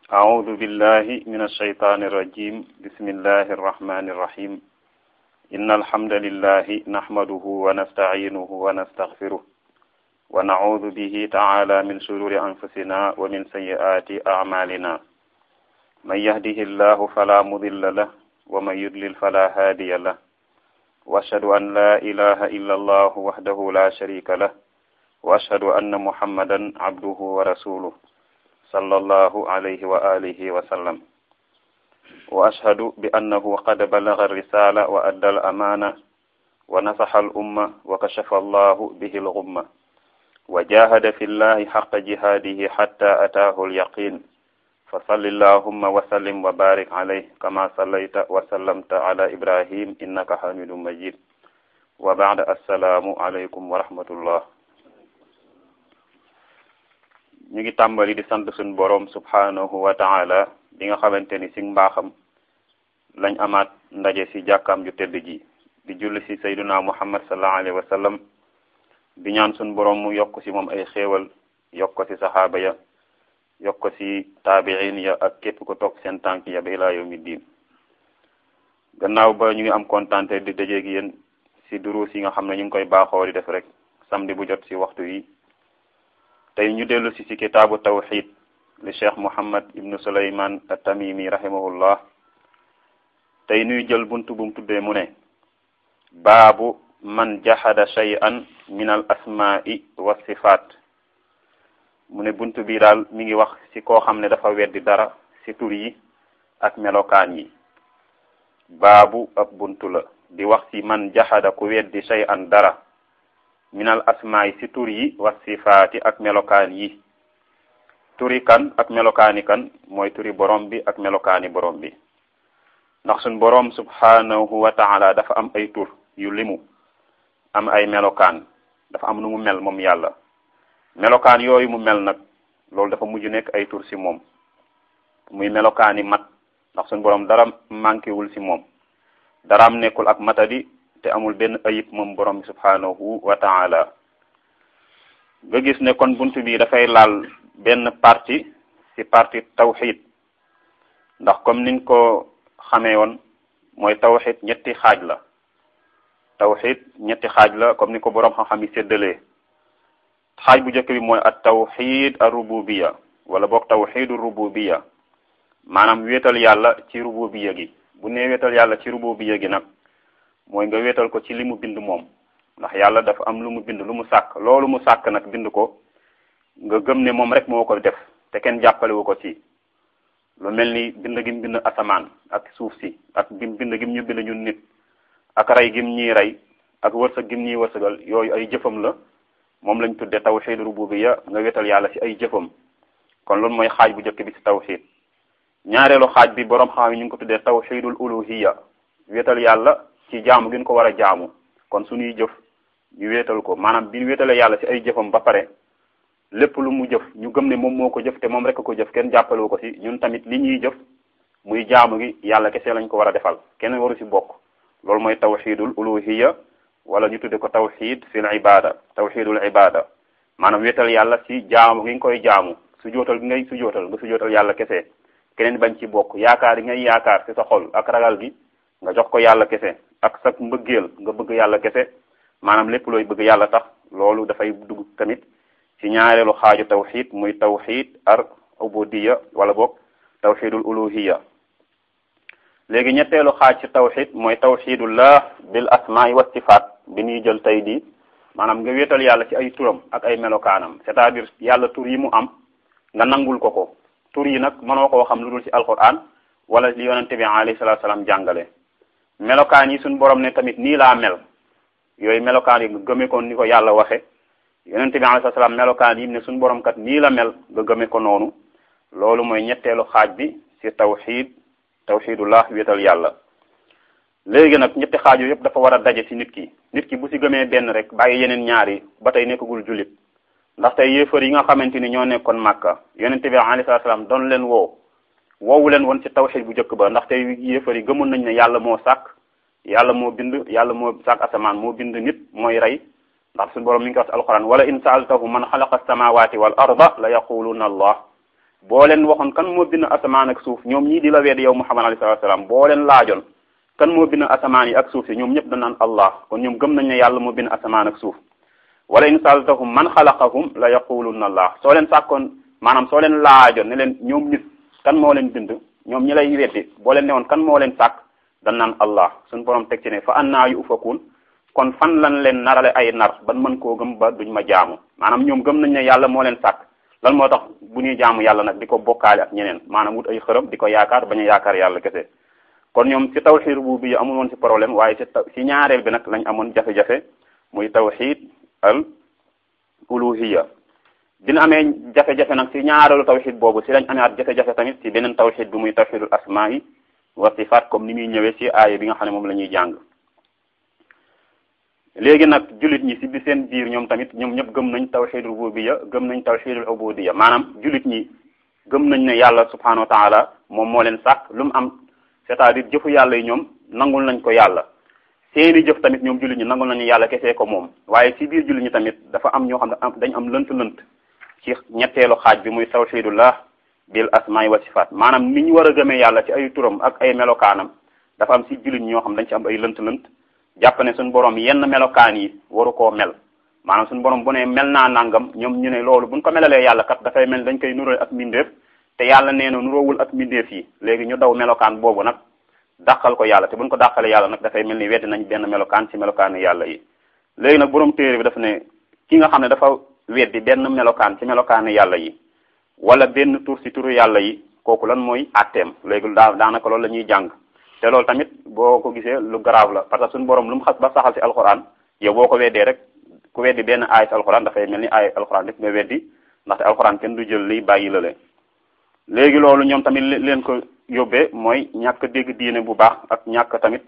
أعوذ بالله من الشيطان الرجيم بسم الله الرحمن الرحيم إن الحمد لله نحمده ونستعينه ونستغفره ونعوذ به تعالى من شرور أنفسنا ومن سيئات أعمالنا من يهده الله فلا مضل له ومن يضلل فلا هادي له وأشهد أن لا إله إلا الله وحده لا شريك له وأشهد أن محمدا عبده ورسوله صلى الله عليه وآله وسلم وأشهد بأنه قد بلغ الرسالة وأدى الأمانة ونصح الأمة وكشف الله به الغمة وجاهد في الله حق جهاده حتى أتاه اليقين فصل اللهم وسلم وبارك عليه كما صليت وسلمت على إبراهيم إنك حميد مجيد وبعد السلام عليكم ورحمة الله ñu ngi tàmbali di sant suñ boroom subhanahu wa taala bi nga xamante ni si mbaaxam lañ amaat ndaje si jàkkaam ju tedd ji di julli si sayduna muhammad sallallahu alayhi wa sallam di ñaan suñ boroom mu yokk si moom ay xéewal yokk ko si saxaaba ya yokk ko si taabiin ya ak képp ko toog seen tànk ya ba ilaa yawmi diin gannaaw ba ñu ngi am kontante di dajeeg yéen si duruus yi nga xam ne ñu ngi koy baaxoo di def rek samedi bu jot si waxtu yi tey ñu dellu si si kitaabu tawxid li cheikh muhammad ibnu suleyman at-tamimi rahimahullah tey nuy jël buntu bum tuddee mu ne baabu man jahada shay'an min al asma'i wa sifaat mu ne buntu bi daal mi ngi wax si koo xam ne dafa weddi dara si tur yi ak melokaan yi baabu ab buntu la di wax si man jahada ku weddi shay'an dara minal asmaay si tur yi wa sifaati ak melokaan yi turi kan ak melokaani kan mooy turi borom bi ak melokaani borom bi ndax suñ borom subhanahu wa taala dafa am ay tur yu limu am ay melokaan dafa am nu mu mel moom yàlla melokaan yooyu mu mel nag loolu dafa mujj nekk ay tur si moom muy melokaani mat ndax suñ borom dara manqué wul si moom daraam nekkul ak matadi te amul benn ayib moom borom bi subhanahu wa taala nga gis ne kon buntu bi dafay laal benn partie ci partie tawxid ndax comme niñ ko xamee woon mooy tawxid ñetti xaaj la tawxid ñetti xaaj la comme ni ko borom xam-xam yi séddalee xaaj bu njëkk bi mooy at tawxid ar rububiya wala boog tawxidu rububiya maanaam wéetal yàlla ci rububiya gi bu nee wéetal yàlla ci rububiya gi nag mooy nga wéetal ko ci li mu bind moom ndax yàlla dafa am lu mu bind lu mu sàkk loolu mu sàkk nag bind ko nga gëm ne moom rek moo ko def te kenn jàppalewu ko ci lu mel ni bind gim bind asamaan ak suuf si ak gim bind gim ñu bind ñun nit ak rey gim ñuy rey ak wërsëg gim ñuy wërsëgal yooyu ay jëfam la moom lañ tudde tawxid rububiyya nga wéetal yàlla ci ay jëfam kon loolu mooy xaaj bu njëkk bi ci tawxid ñaareelu xaaj bi boroom xam yi ñu ngi ko tuddee tawxidul uluhiyya wéetal yàlla ci jaamu gën ko war a jaamu kon suñuy jëf ñu wéetal ko maanaam bi ñu wéetalee yàlla ci ay jëfam ba pare lépp lu mu jëf ñu gëm ne moom moo ko jëf te moom rek ko jëf kenn jàppalewu ko ci ñun tamit li ñuy jëf muy jaamu gi yàlla kese lañ ko war a defal kenn waru ci bokk loolu mooy tawxidul uluhiyya wala ñu tudde ko tawxid fil ibada tawxidul ibada maanaam wéetal yàlla ci jaamu gi nga koy jaamu su jootal gi ngay su jootal nga su jootal yàlla kese keneen bañ ci bokk yaakaar yi ngay yaakaar ci sa xol ak ragal gi nga jox ko yàlla kese ak sa mbëggeel nga bëgg yàlla kese maanaam lépp looy bëgg yàlla tax loolu dafay dugg tamit ci ñaareelu xaaju tawxid muy tawxid ar ubudiyya wala boog tawxidul uluhiyya léegi ñetteelu xaaj ci tawxid mooy tawxidullah bil asmaai wa sifaat bi ñuy jël tey di maanaam nga wéetal yàlla ci ay turam ak ay melokaanam c'est-à-dire yàlla tur yi mu am nga nangul ko ko tur yi nag mënoo koo xam lu dul ci alquran wala li yonente bi alayhi salatu salaam jàngale melokaan yi suñ borom ne tamit nii laa mel yooyu melokaan yi nga gëme ko ni ko yàlla waxe yonente bi alayhi salaam melokaan yi ne suñ borom kat nii la mel nga gëme ko noonu loolu mooy ñetteelu xaaj bi ci tawxid tawxidullah wéetal yàlla léegi nag ñetti xaaj yooyu yëpp dafa war a daje ci nit ki nit ki bu ci gëmee benn rek bàyyi yeneen ñaar yi ba tey nekkagul jullit ndax tey yéefar yi nga xamante ni ñoo nekkoon màkka yonente bi alayhi salaam doon leen woo woowu leen woon ci tawxid bu njëkk ba ndax tey yéefar yi gëmoon nañ ne yàlla moo sàkk yàlla moo bind yàlla moo sàkk asamaan moo bind nit mooy rey ndax suñu borom mi ngi ko wax ci alquran wala in saaltahu man xalaqa samawati wal arda la yaquluna allah boo leen waxoon kan moo bind asamaan ak suuf ñoom ñii di la weddi yow muhammad alayhi salatu salaam boo leen laajoon kan moo bind asamaan yi ak suuf si ñoom ñëpp dañ naan allah kon ñoom gëm nañ ne yàlla moo bind asamaan ak suuf wala in saltahum man xalaqahum la yaqulunna allah soo leen sàkkoon maanaam soo leen laajoon ne leen ñoom nit kan moo leen bind ñoom ñi lay weddi boo leen newoon kan moo leen sàkk dañ naan allah suñu borom teg ci ne fa annaa yu ufakuun kon fan lan leen narale ay nar ban mën koo gëm ba duñ ma jaamu maanaam ñoom gëm nañ ne yàlla moo leen sàkk lan moo tax bu ñuy jaamu yàlla nag di ko bokkaale ak ñeneen maanaam wut ay xërëm di ko yaakaar bañ a yaakaar yàlla kese kon ñoom ci tawxiid rububiyya amul woon ci problème waaye ci ci ñaareel bi nag lañ amoon jafe-jafe muy tawxiid al uluhiyya dina amee jafe-jafe nag ci ñaareelu tawxiid boobu ci lañ amee at jafe-jafe tamit ci beneen tawxiid bi muy tawxiidul asmaa wa sifaat comme ni muy ñëwee ci aaya bi nga xam ne moom la ñuy jàng léegi nag jullit ñi ci bi seen biir ñoom tamit ñoom ñëpp gëm nañ tawxiid rububiyya gëm nañ tawxiidul ubudiyya maanaam jullit ñi gëm nañ ne yàlla subhanahu wa taala moom moo leen sàkk lu mu am c'est-à-dire jëfu yàlla yi ñoom nangul nañ ko yàlla seeni jëf tamit ñoom jullit ñi nangul nañu yàlla kesee ko moom waaye ci biir jullit ñi tamit dafa am ñoo xam ne dañ am lënt-lënt ci ñetteelu xaaj bi muy tawxiidullah bil asmaai wa sifaat maanaam ni ñu war a gëmee yàlla ci ay turam ak ay melokaanam dafa am ci jullit ñi ñoo xam dañ ci am ay lënt-lënt jàpp ne suñu borom yenn melokaan yi waru koo mel maanaam suñu borom bu ne mel naa nangam ñoom ñu ne loolu buñ ko melalee yàlla kat dafay mel dañ koy nuróo ak mbindeef te yàlla nee na nuróowul ak mbindeef yi léegi ñu daw melokaan boobu nag dàqal ko yàlla te buñ ko dàqalee yàlla nag dafay mel ni weddi nañ benn melokaan ci melokaanu yàlla yi léegi nag borom téere bi dafa ne ki nga xam ne dafa weddi benn melokaan ci melokaanu yàlla yi wala benn tur ci turu yàlla yi kooku lan mooy atteem léegi daa daanaka loolu la ñuy jàng te loolu tamit boo ko gisee lu garaaw la parce que suñu borom lu mu xas ba saxal ci alxuraan yow boo ko weddee rek ku weddi benn aay ci alxuraan dafay mel ni aay alxuraan rek nga weddi ndaxte alxuraan kenn du jël li bàyyi la le léegi loolu ñoom tamit leen ko yóbbee mooy ñàkk dégg diine bu baax ak ñàkk tamit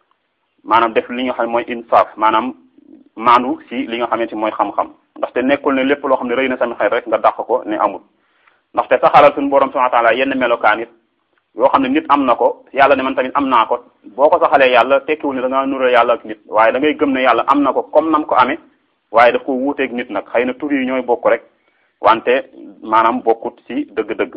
maanaam def li nga xam ne mooy insaaf maanaam maandu ci li nga xamante mooy xam-xam ndaxte nekkul ne lépp loo xam ne rëy na sami xel rek nga dàq ko ne amul ndaxte saxalal suñu borom subhanahu wa ta'ala yenn melokaan it yoo xam ne nit am na ko yàlla ne man tamit am naa ko boo ko saxalee yàlla tekkiwul ne da ngaa nuroo yàlla ak nit waaye da ngay gëm ne yàlla am na ko comme nam ko amee waaye daf ko wuuteeg nit nag xëy na tur yi ñooy bokk rek wante maanaam bokkut ci dëgg-dëgg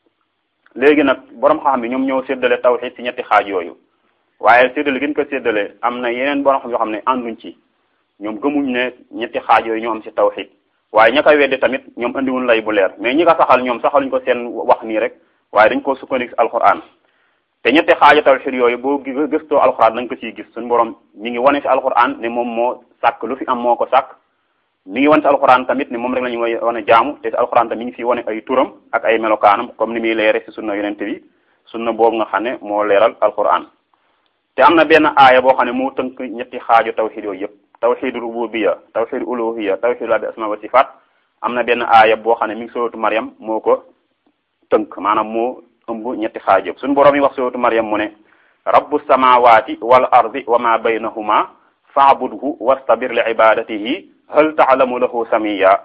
léegi nag borom xam bi ñoom ñoo séddale tawhid ci ñetti xaaj yooyu waaye séddale gën ko séddale am na yeneen borom xam yoo xam ne ànduñ ci ñoom gëmuñ ne ñetti xaaj yooyu ñoo am ci tawhid waaye ña koy weddi tamit ñoom andiwuñ lay bu leer mais ñi ko saxal ñoom saxaluñ ko seen wax nii rek waaye dañ koo sukkandiku alquran te ñetti xaaja tawhid yooyu boo gëstoo alquran dañ ko ciy gis suñu borom mi ngi wane ci alquran ne moom moo sàkk lu fi am moo ko sàkk mi ngi wane ci alquran tamit ne moom rek la ñu wane jaamu te ci alquran tamit mi ngi fi wane ay turam ak ay melokaanam comme ni muy leere ci sunna yonente bi sunna boobu nga xam ne moo leeral alquran te am na benn aaya boo xam ne moo tënk ñetti xaaju tawhid yooyu yëpp tawhid rububiyya tawhid uluhiyya tawhid la bi asma wa sifat am na benn aaya boo xam ne mi ngi suratu Maryam moo ko tënk maanaam moo ëmb ñetti xaaj yëpp suñu borom yi wax suratu Maryam mu ne rabbu samawati wal ardi wa ma baynahuma fa'budhu wastabir li ibadatihi hal ta'lamu lahu samiya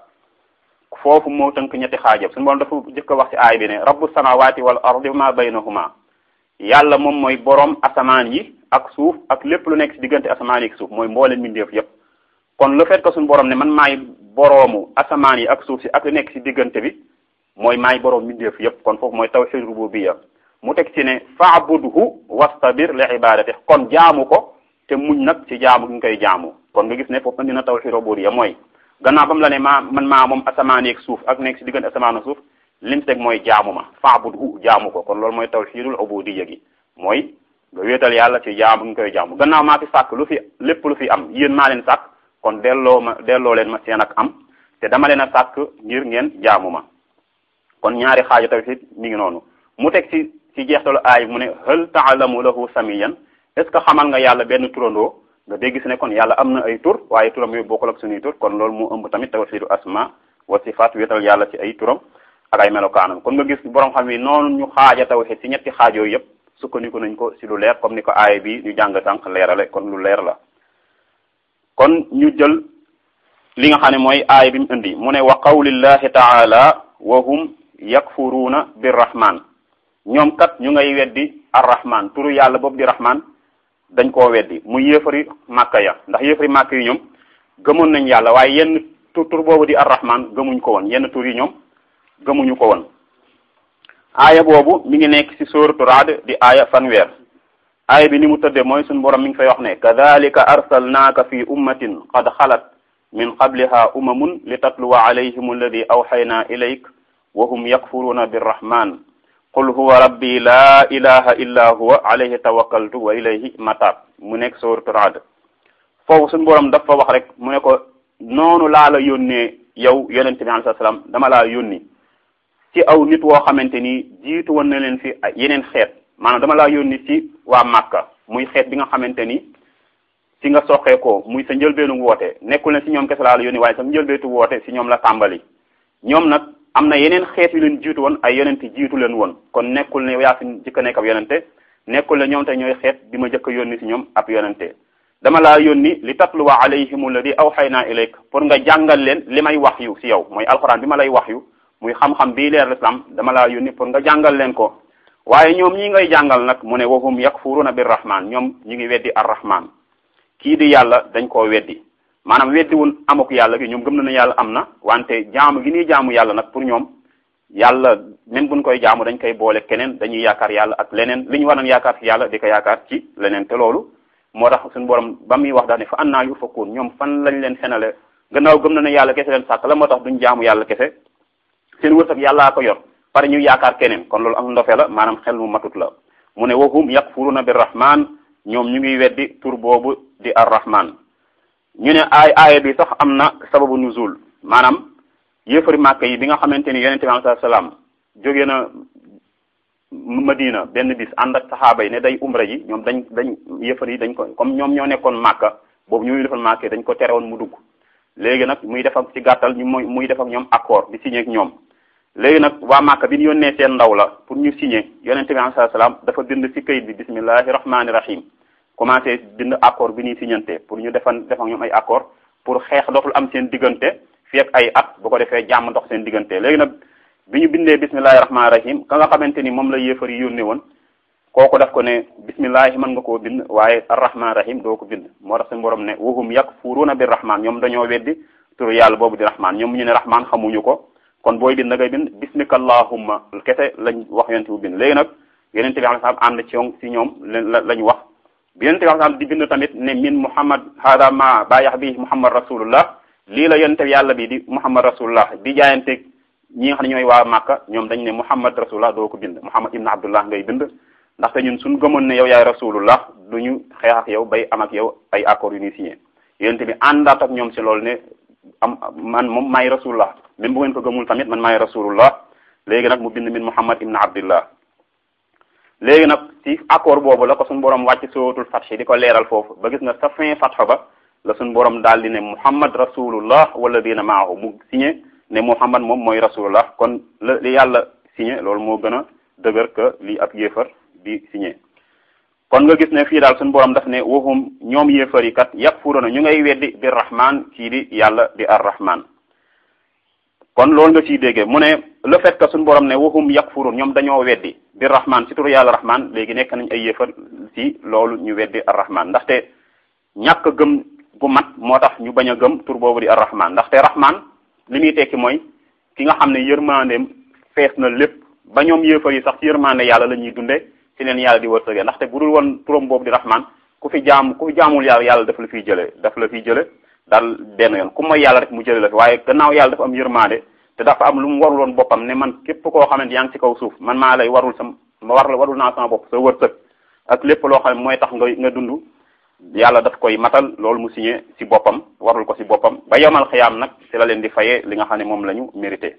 foofu moo tënk ñetti xaaj yëpp suñu borom dafa jëkk a wax ci aay bi ne rabbu samawati wal ardi wa ma baynahuma yàlla moom mooy borom asamaan yi ak suuf ak lépp lu nekk ci diggante asamaan yi ak suuf mooy mboolem mbindeef yëpp kon le fait que suñu borom ne man maay boroomu asamaan yi ak suuf si ak lu nekk ci diggante bi mooy maay boroom mbindeef yëpp kon foofu mooy tawhid rububiyya mu teg ci ne fa'budhu wastabir li ibadati kon jaamu ko te muñ nag ci jaamu gi nga koy jaamu kon nga gis ne foofu andi na tawhid rububiyya mooy gannaaw ba mu la ne maa man maa moom asamaan yi ak suuf ak nekk ci diggante asamaan ak suuf lim teg mooy jaamu ma fa'budhu jaamu ko kon loolu mooy tawhidul ubudiyya gi mooy nga wéetal yàlla ci jaamu gi nga koy jaamu gannaaw maa fi sàkk lu fi lépp lu fi am yéen maa leen sàkk kon delloo ma delloo leen ma seen ak am te dama leen a sàkk ngir ngeen jaamu ma kon ñaari xaaju tawhid mi ngi noonu mu teg ci ci jeextalu aay mu ne hal ta'lamu lahu samiyan est ce que xamal nga yàlla benn turandoo nga dégg si ne kon yàlla am na ay tur waaye turam yooyu bokkul ak suñuy tur kon loolu mu ëmb tamit tawhidu asma wa sifat wéetal yàlla ci ay turam ak ay melokaanam kon nga gis borom xam yi noonu ñu xaaja tawhid ci ñetti xaaj yooyu yëpp sukkandiku nañ ko ci lu leer comme ni ko aay bi ñu jàng sànq leerale kon lu leer la kon ñu jël li nga xam ne mooy aay bi mu indi mu ne wa qawlillahi taala wa hum yakfuruuna birrahman ñoom kat ñu ngay weddi arrahman turu yàlla boobu di rahman dañ koo weddi mu yéefari màkka ya ndax yéefari màkka yi ñoom gëmoon nañ yàlla waaye yenn tur tur boobu di arrahman gëmuñ ko woon yenn tur yi ñoom gëmuñu ko woon aaya boobu mi ngi nekk ci sóoratu Ra'd di aaya fanweer aaya bi ni mu tëddee mooy suñu borom mi ngi fay wax ne kadhalika arsalnaaka fi ummatin qad xalat min qabliha umamun li tatluwa alayhim alladi awxayna ilayk wa hum yakfuruuna birrahman qul huwa rabbi la ilaha illa huwa alayhi tawakkaltu wa ilayhi matab mu nekk sóoratu Ra'd foofu suñu borom dafa wax rek mu ne ko noonu laa la yónnee yow yonente bi alayhi salaam dama laa yónni ci aw nit woo xamante ni jiitu woon na leen fi yeneen xeet maanaam dama laa yónni ci waa Màkka muy xeet bi nga xamante ni ci nga soxee ko muy sa njëlbeenu woote nekkul ne ci ñoom kese laa la yónni waaye sa njëlbeetu woote ci ñoom la tàmbali ñoom nag am na yeneen xeet yu leen jiitu woon ay yonente jiitu leen woon kon nekkul ne yaa fi jëkk a nekk ab yonente nekkul ne ñoom te ñooy xeet bi ma jëkk a yónni ci ñoom ab yonente dama laa yónni li tatluwa alayhim alladi awxayna ilayk pour nga jàngal leen li may wax yu ci yow mooy alxuraan bi ma lay wax yu muy xam-xam bii leer l'islam dama laa yónni pour nga jàngal leen ko waaye ñoom ñi ngay jàngal nag mu ne wahum yakfuruna birrahman ñoom ñu ngi weddi arrahman kii di yàlla dañ koo weddi maanaam weddi wun amuk yàlla gi ñoom gëm na ne yàlla am na wante jaamu gi ñuy jaamu yàlla nag pour ñoom yàlla même buñ koy jaamu dañ koy boole keneen dañuy yaakaar yàlla ak leneen li ñu war a yaakaar ci yàlla di ko yaakaar ci leneen te loolu moo tax suñu borom ba muy wax daal ne fa annaa yufakuun ñoom fan lañ leen fenale gannaaw gëm na ne yàlla kese leen sàkk la moo tax duñ jaamu yàlla kese seen wërsëg yàllaa ko yor pare ñu yaakaar keneen kon loolu ak ndofe la maanaam xel mu matut la mu ne wahum yakfuruna birrahman ñoom ñu ngi weddi tur boobu di arrahman ñu ne aay aaya bi sax am na sababu nuzul maanaam yéefari màkk yi bi nga xamante ni yonente bi alayhi salaam jóge na Madina benn bis ànd ak saxaaba yi ne day umra ji ñoom dañ dañ yëfar yi dañ ko comme ñoom ñoo nekkoon màkka boobu ñuy defal màkk dañ ko terewoon mu dugg léegi nag muy def ak ci gàttal ñu muy muy def ak ñoom accord di signé ak ñoom léegi nag waa màkka bi ñu yónnee seen ndaw la pour ñu signé yonente bi alayhi salaam dafa bind ci kayit bi bismillahi rahmaani rahim commencé bind accord bi ñuy signante pour ñu defan def ak ñoom ay accord pour xeex dootul am seen diggante fi ak ay at bu ko defee jàmm ndox seen diggante léegi nag bi ñu bindee bismillahi rahmaani rahim ka nga xamante ni moom la yéefar yi yónnee woon kooku daf ko ne bismillahi mën nga koo bind waaye arrahmaani rahim doo ko bind moo tax suñu borom ne wahum yakfuruuna bir rahman ñoom dañoo weddi turu yàlla boobu di rahman ñoom ñu ne rahman xamuñu ko kon booy bind da ngay bind bismika allahumma kese lañ wax yonente bu bind léegi nag yonente bi alayhi salaam ànd ci ci ñoom la lañ wax bi yonente bi alayhi salaam di bind tamit ne min muhammad hada ma baayax bi muhammad rasulullah lii la yonente bi yàlla bi di muhammad rasulullah di jaayanteeg ñi nga xam ne ñooy waa Màkka ñoom dañ ne Muhammad rasulullah doo ko bind Muhammad ibn Abdullah ngay bind ndaxte ñun suñ gëmoon ne yow yaay rasulullah du ñu xeex ak yow bay am ak yow ay accords yu ñuy signé yonente bi àndaat ak ñoom si loolu ne am man moom maay rasulullah même bu ngeen ko gëmul tamit man maay rasulullah léegi nag mu bind min Muhammad ibn Abdullah léegi nag ci accord boobu la ko suñu borom wàcc sootul fatxi di ko leeral foofu ba gis nga sa fin fatxa ba la suñu borom daal di ne Muhammad rasulullah wala dina maahu mu signé ne Muhammad moom mooy rasulullah kon la li yàlla signé loolu moo gën a dëgër que li ab yéefar di signé kon nga gis ne fii daal suñu borom daf ne waxum ñoom yéefar yi kat yakfuruna ñu ngay weddi bi rahman kii di yàlla di ar rahman kon loolu nga ciy déggee mu ne le fait que suñu borom ne waxum yakfurun ñoom dañoo weddi bi rahman ci turu yàlla rahman léegi nekk nañ ay yéefar ci loolu ñu weddi ar rahman ndaxte ñàkk gëm gu mat moo tax ñu bañ a gëm tur boobu di ar rahman ndaxte rahman li muy tekki mooy ki nga xam ne yërmandeem fees na lépp ba ñoom yéefar yi sax ci yërmande yàlla la ñuy dunde ci leen yàlla di wërsëgee ndaxte bu dul woon turam boobu di rahman ku fi jaam ku fi jaamul yàlla yàlla daf la fiy jële daf la fiy jële daal benn yoon ku mooy yàlla rek mu jële la fi waaye gannaaw yàlla dafa am yërmande te dafa am lu mu warul woon boppam ne man képp koo xamante yaa ngi ci kaw suuf man maa lay warul sa ma war la warul naa sama bopp sa wërsëg ak lépp loo xam ne mooy tax nga nga dund yàlla daf koy matal loolu mu signé ci boppam warul ko ci boppam ba yomal xiyaam nag ci la leen di fayee li nga xam ne moom la ñu mérité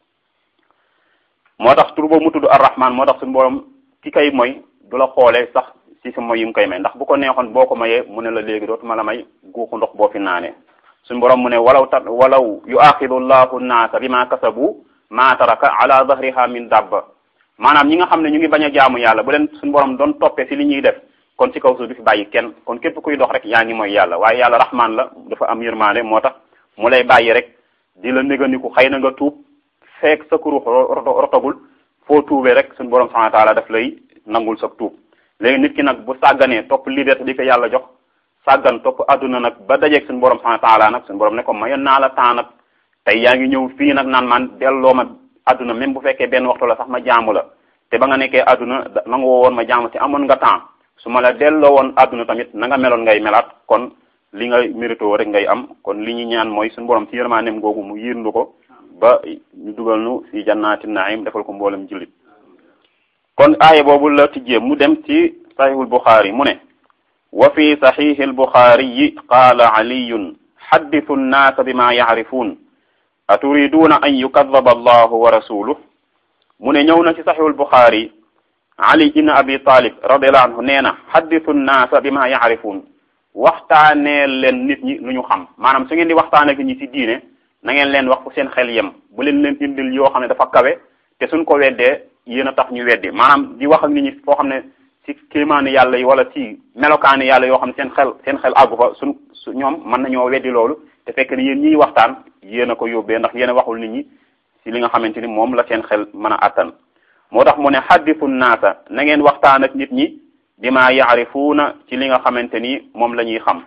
moo tax tur boobu mu tudd arrahman moo tax suñu borom ki kay mooy du la xoolee sax ci sa moy yi mu koy may ndax bu ko neexoon boo ko mayee mu ne la léegi dootuma la may guuxu ndox boo fi naanee suñu borom mu ne walaw ta walaw yu axidu llahu naasa bi ma kasabu ma taraka ala dahriha min dabba maanaam ñi nga xam ne ñu ngi bañ a jaamu yàlla bu leen suñu borom doon toppee ci li ñuy def kon ci kaw suuf du fi bàyyi kenn kon képp kuy dox rek yaa ngi mooy yàlla waaye yàlla rahman la dafa am yërmaande moo tax mu lay bàyyi rek di la néganiku xëy na nga tuub fekk sa kuru rotogul foo tuubee rek suñu borom subhanahu wa taala daf lay nangul sa tuub léegi nit ki nag bu sàgganee topp liberté di ko yàlla jox sàggan topp adduna nag ba dajeeg suñu borom subhanahu wa taala nag suñu borom ne ko mayoon naa la temps nag tey yaa ngi ñëw fii nag naan man delloo ma adduna même bu fekkee benn waxtu la sax ma jaamu la te ba nga nekkee àdduna nangu woon ma jaamu ci amoon nga temps su ma la delloo woon àdduna tamit na nga meloon ngay melaat kon li nga mérito rek ngay am kon li ñu ñaan mooy suñu borom ci yërmaaneem googu mu yirndu ko ba ñu dugal nu fi jannaati naim defal ko mboolem jullit kon aaya boobu la tijjee mu dem ci saxiixul buxaari mu ne wa fi saxiixi albuxaariyi qaala caliyun xaddisu nnaasa bima yacrifuun aturiduuna an yukadaba allahu wa rasuluh mu ne ñëw na ci saxiixul buxaari ali ibn abi talib radiallahu anhu nee na xaddisu nnaasa bima yacrifuun waxtaanee leen nit ñi lu ñu xam maanaam su ngeen di waxtaanee ak ñi ci diine na ngeen leen wax fu seen xel yem bu leen leen indil yoo xam ne dafa kawe te suñ ko weddee yéen a tax ñu weddi maanaam di wax ak nit ñi foo xam ne ci kéemaani yàlla yi wala ci melokaani yàlla yoo xam ne seen xel seen xel àggu fa suñ su ñoom mën nañoo weddi loolu te fekk ne yéen ñiy waxtaan yéen a ko yóbbee ndax yéen a waxul nit ñi ci li nga xamante ni moom la seen xel mën a attan moo tax mu ne xaddisu naasa na ngeen waxtaan ak nit ñi bima yaarifuuna ci li nga xamante ni moom la ñuy xam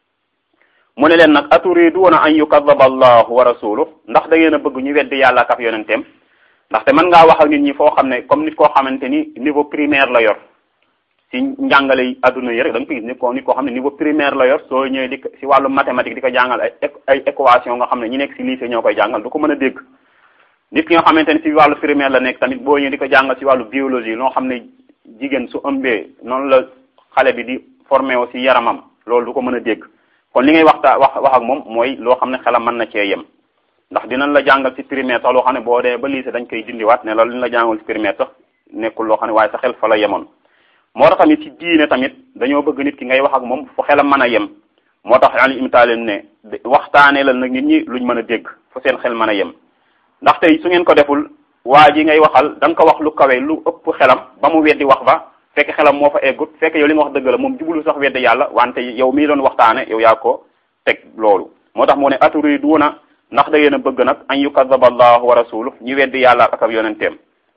mu ne leen nag aturiduuna an yukadaba allahu wa rasuluh ndax da ngeen a bëgg ñu weddi yàlla ak ab yonenteem ndaxte mën ngaa wax ak nit ñi foo xam ne comme nit koo xamante ni niveau primaire la yor ci njàngale yi adduna yi rek da nga ko gis nit ko nit koo xam ne niveau primaire la yor soo ñëwee di ci wàllu mathématique di ko jàngal ay ay équation nga xam ne ñi nekk ci lycée ñoo koy jàngal du ko mën a dégg nit ki nga xamante ni ci wàllu primaire la nekk tamit boo ñëwee di ko jàngal ci wàllu biologie loo xam ne jigéen su ëmbee noonu la xale bi di formé wu ci yaramam loolu du ko mën a dégg kon li ngay waxta wax wax ak moom mooy loo xam ne xelam mën na cee yem ndax dinañ la jàngal ci primaire sax loo xam ne boo dee ba lycée dañ koy dindiwaat ne la li ñu la jàngal ci primaire sax nekkul loo xam ne waaye sa xel fa la yemoon moo tax tamit ci diine tamit dañoo bëgg nit ki ngay wax ak moom fu xelam mën a yem moo tax ali imta leen ne waxtaanee la nag nit ñi luñ mën a dégg fu seen xel mën a yem ndax tey su ngeen ko deful waa ji ngay waxal da nga ko wax lu kawe lu ëpp xelam ba mu weddi wax ba fekk xelam moo fa eggut fekk yow li nga wax dëgg la moom jublu sax weddi yàlla wante yow mii doon waxtaane yow yaa ko teg loolu moo tax mu ne aturiduuna ndax da ngeen a bëgg nag an yukadaba allahu wa rasuluh ñu weddi yàlla ak ab yonenteem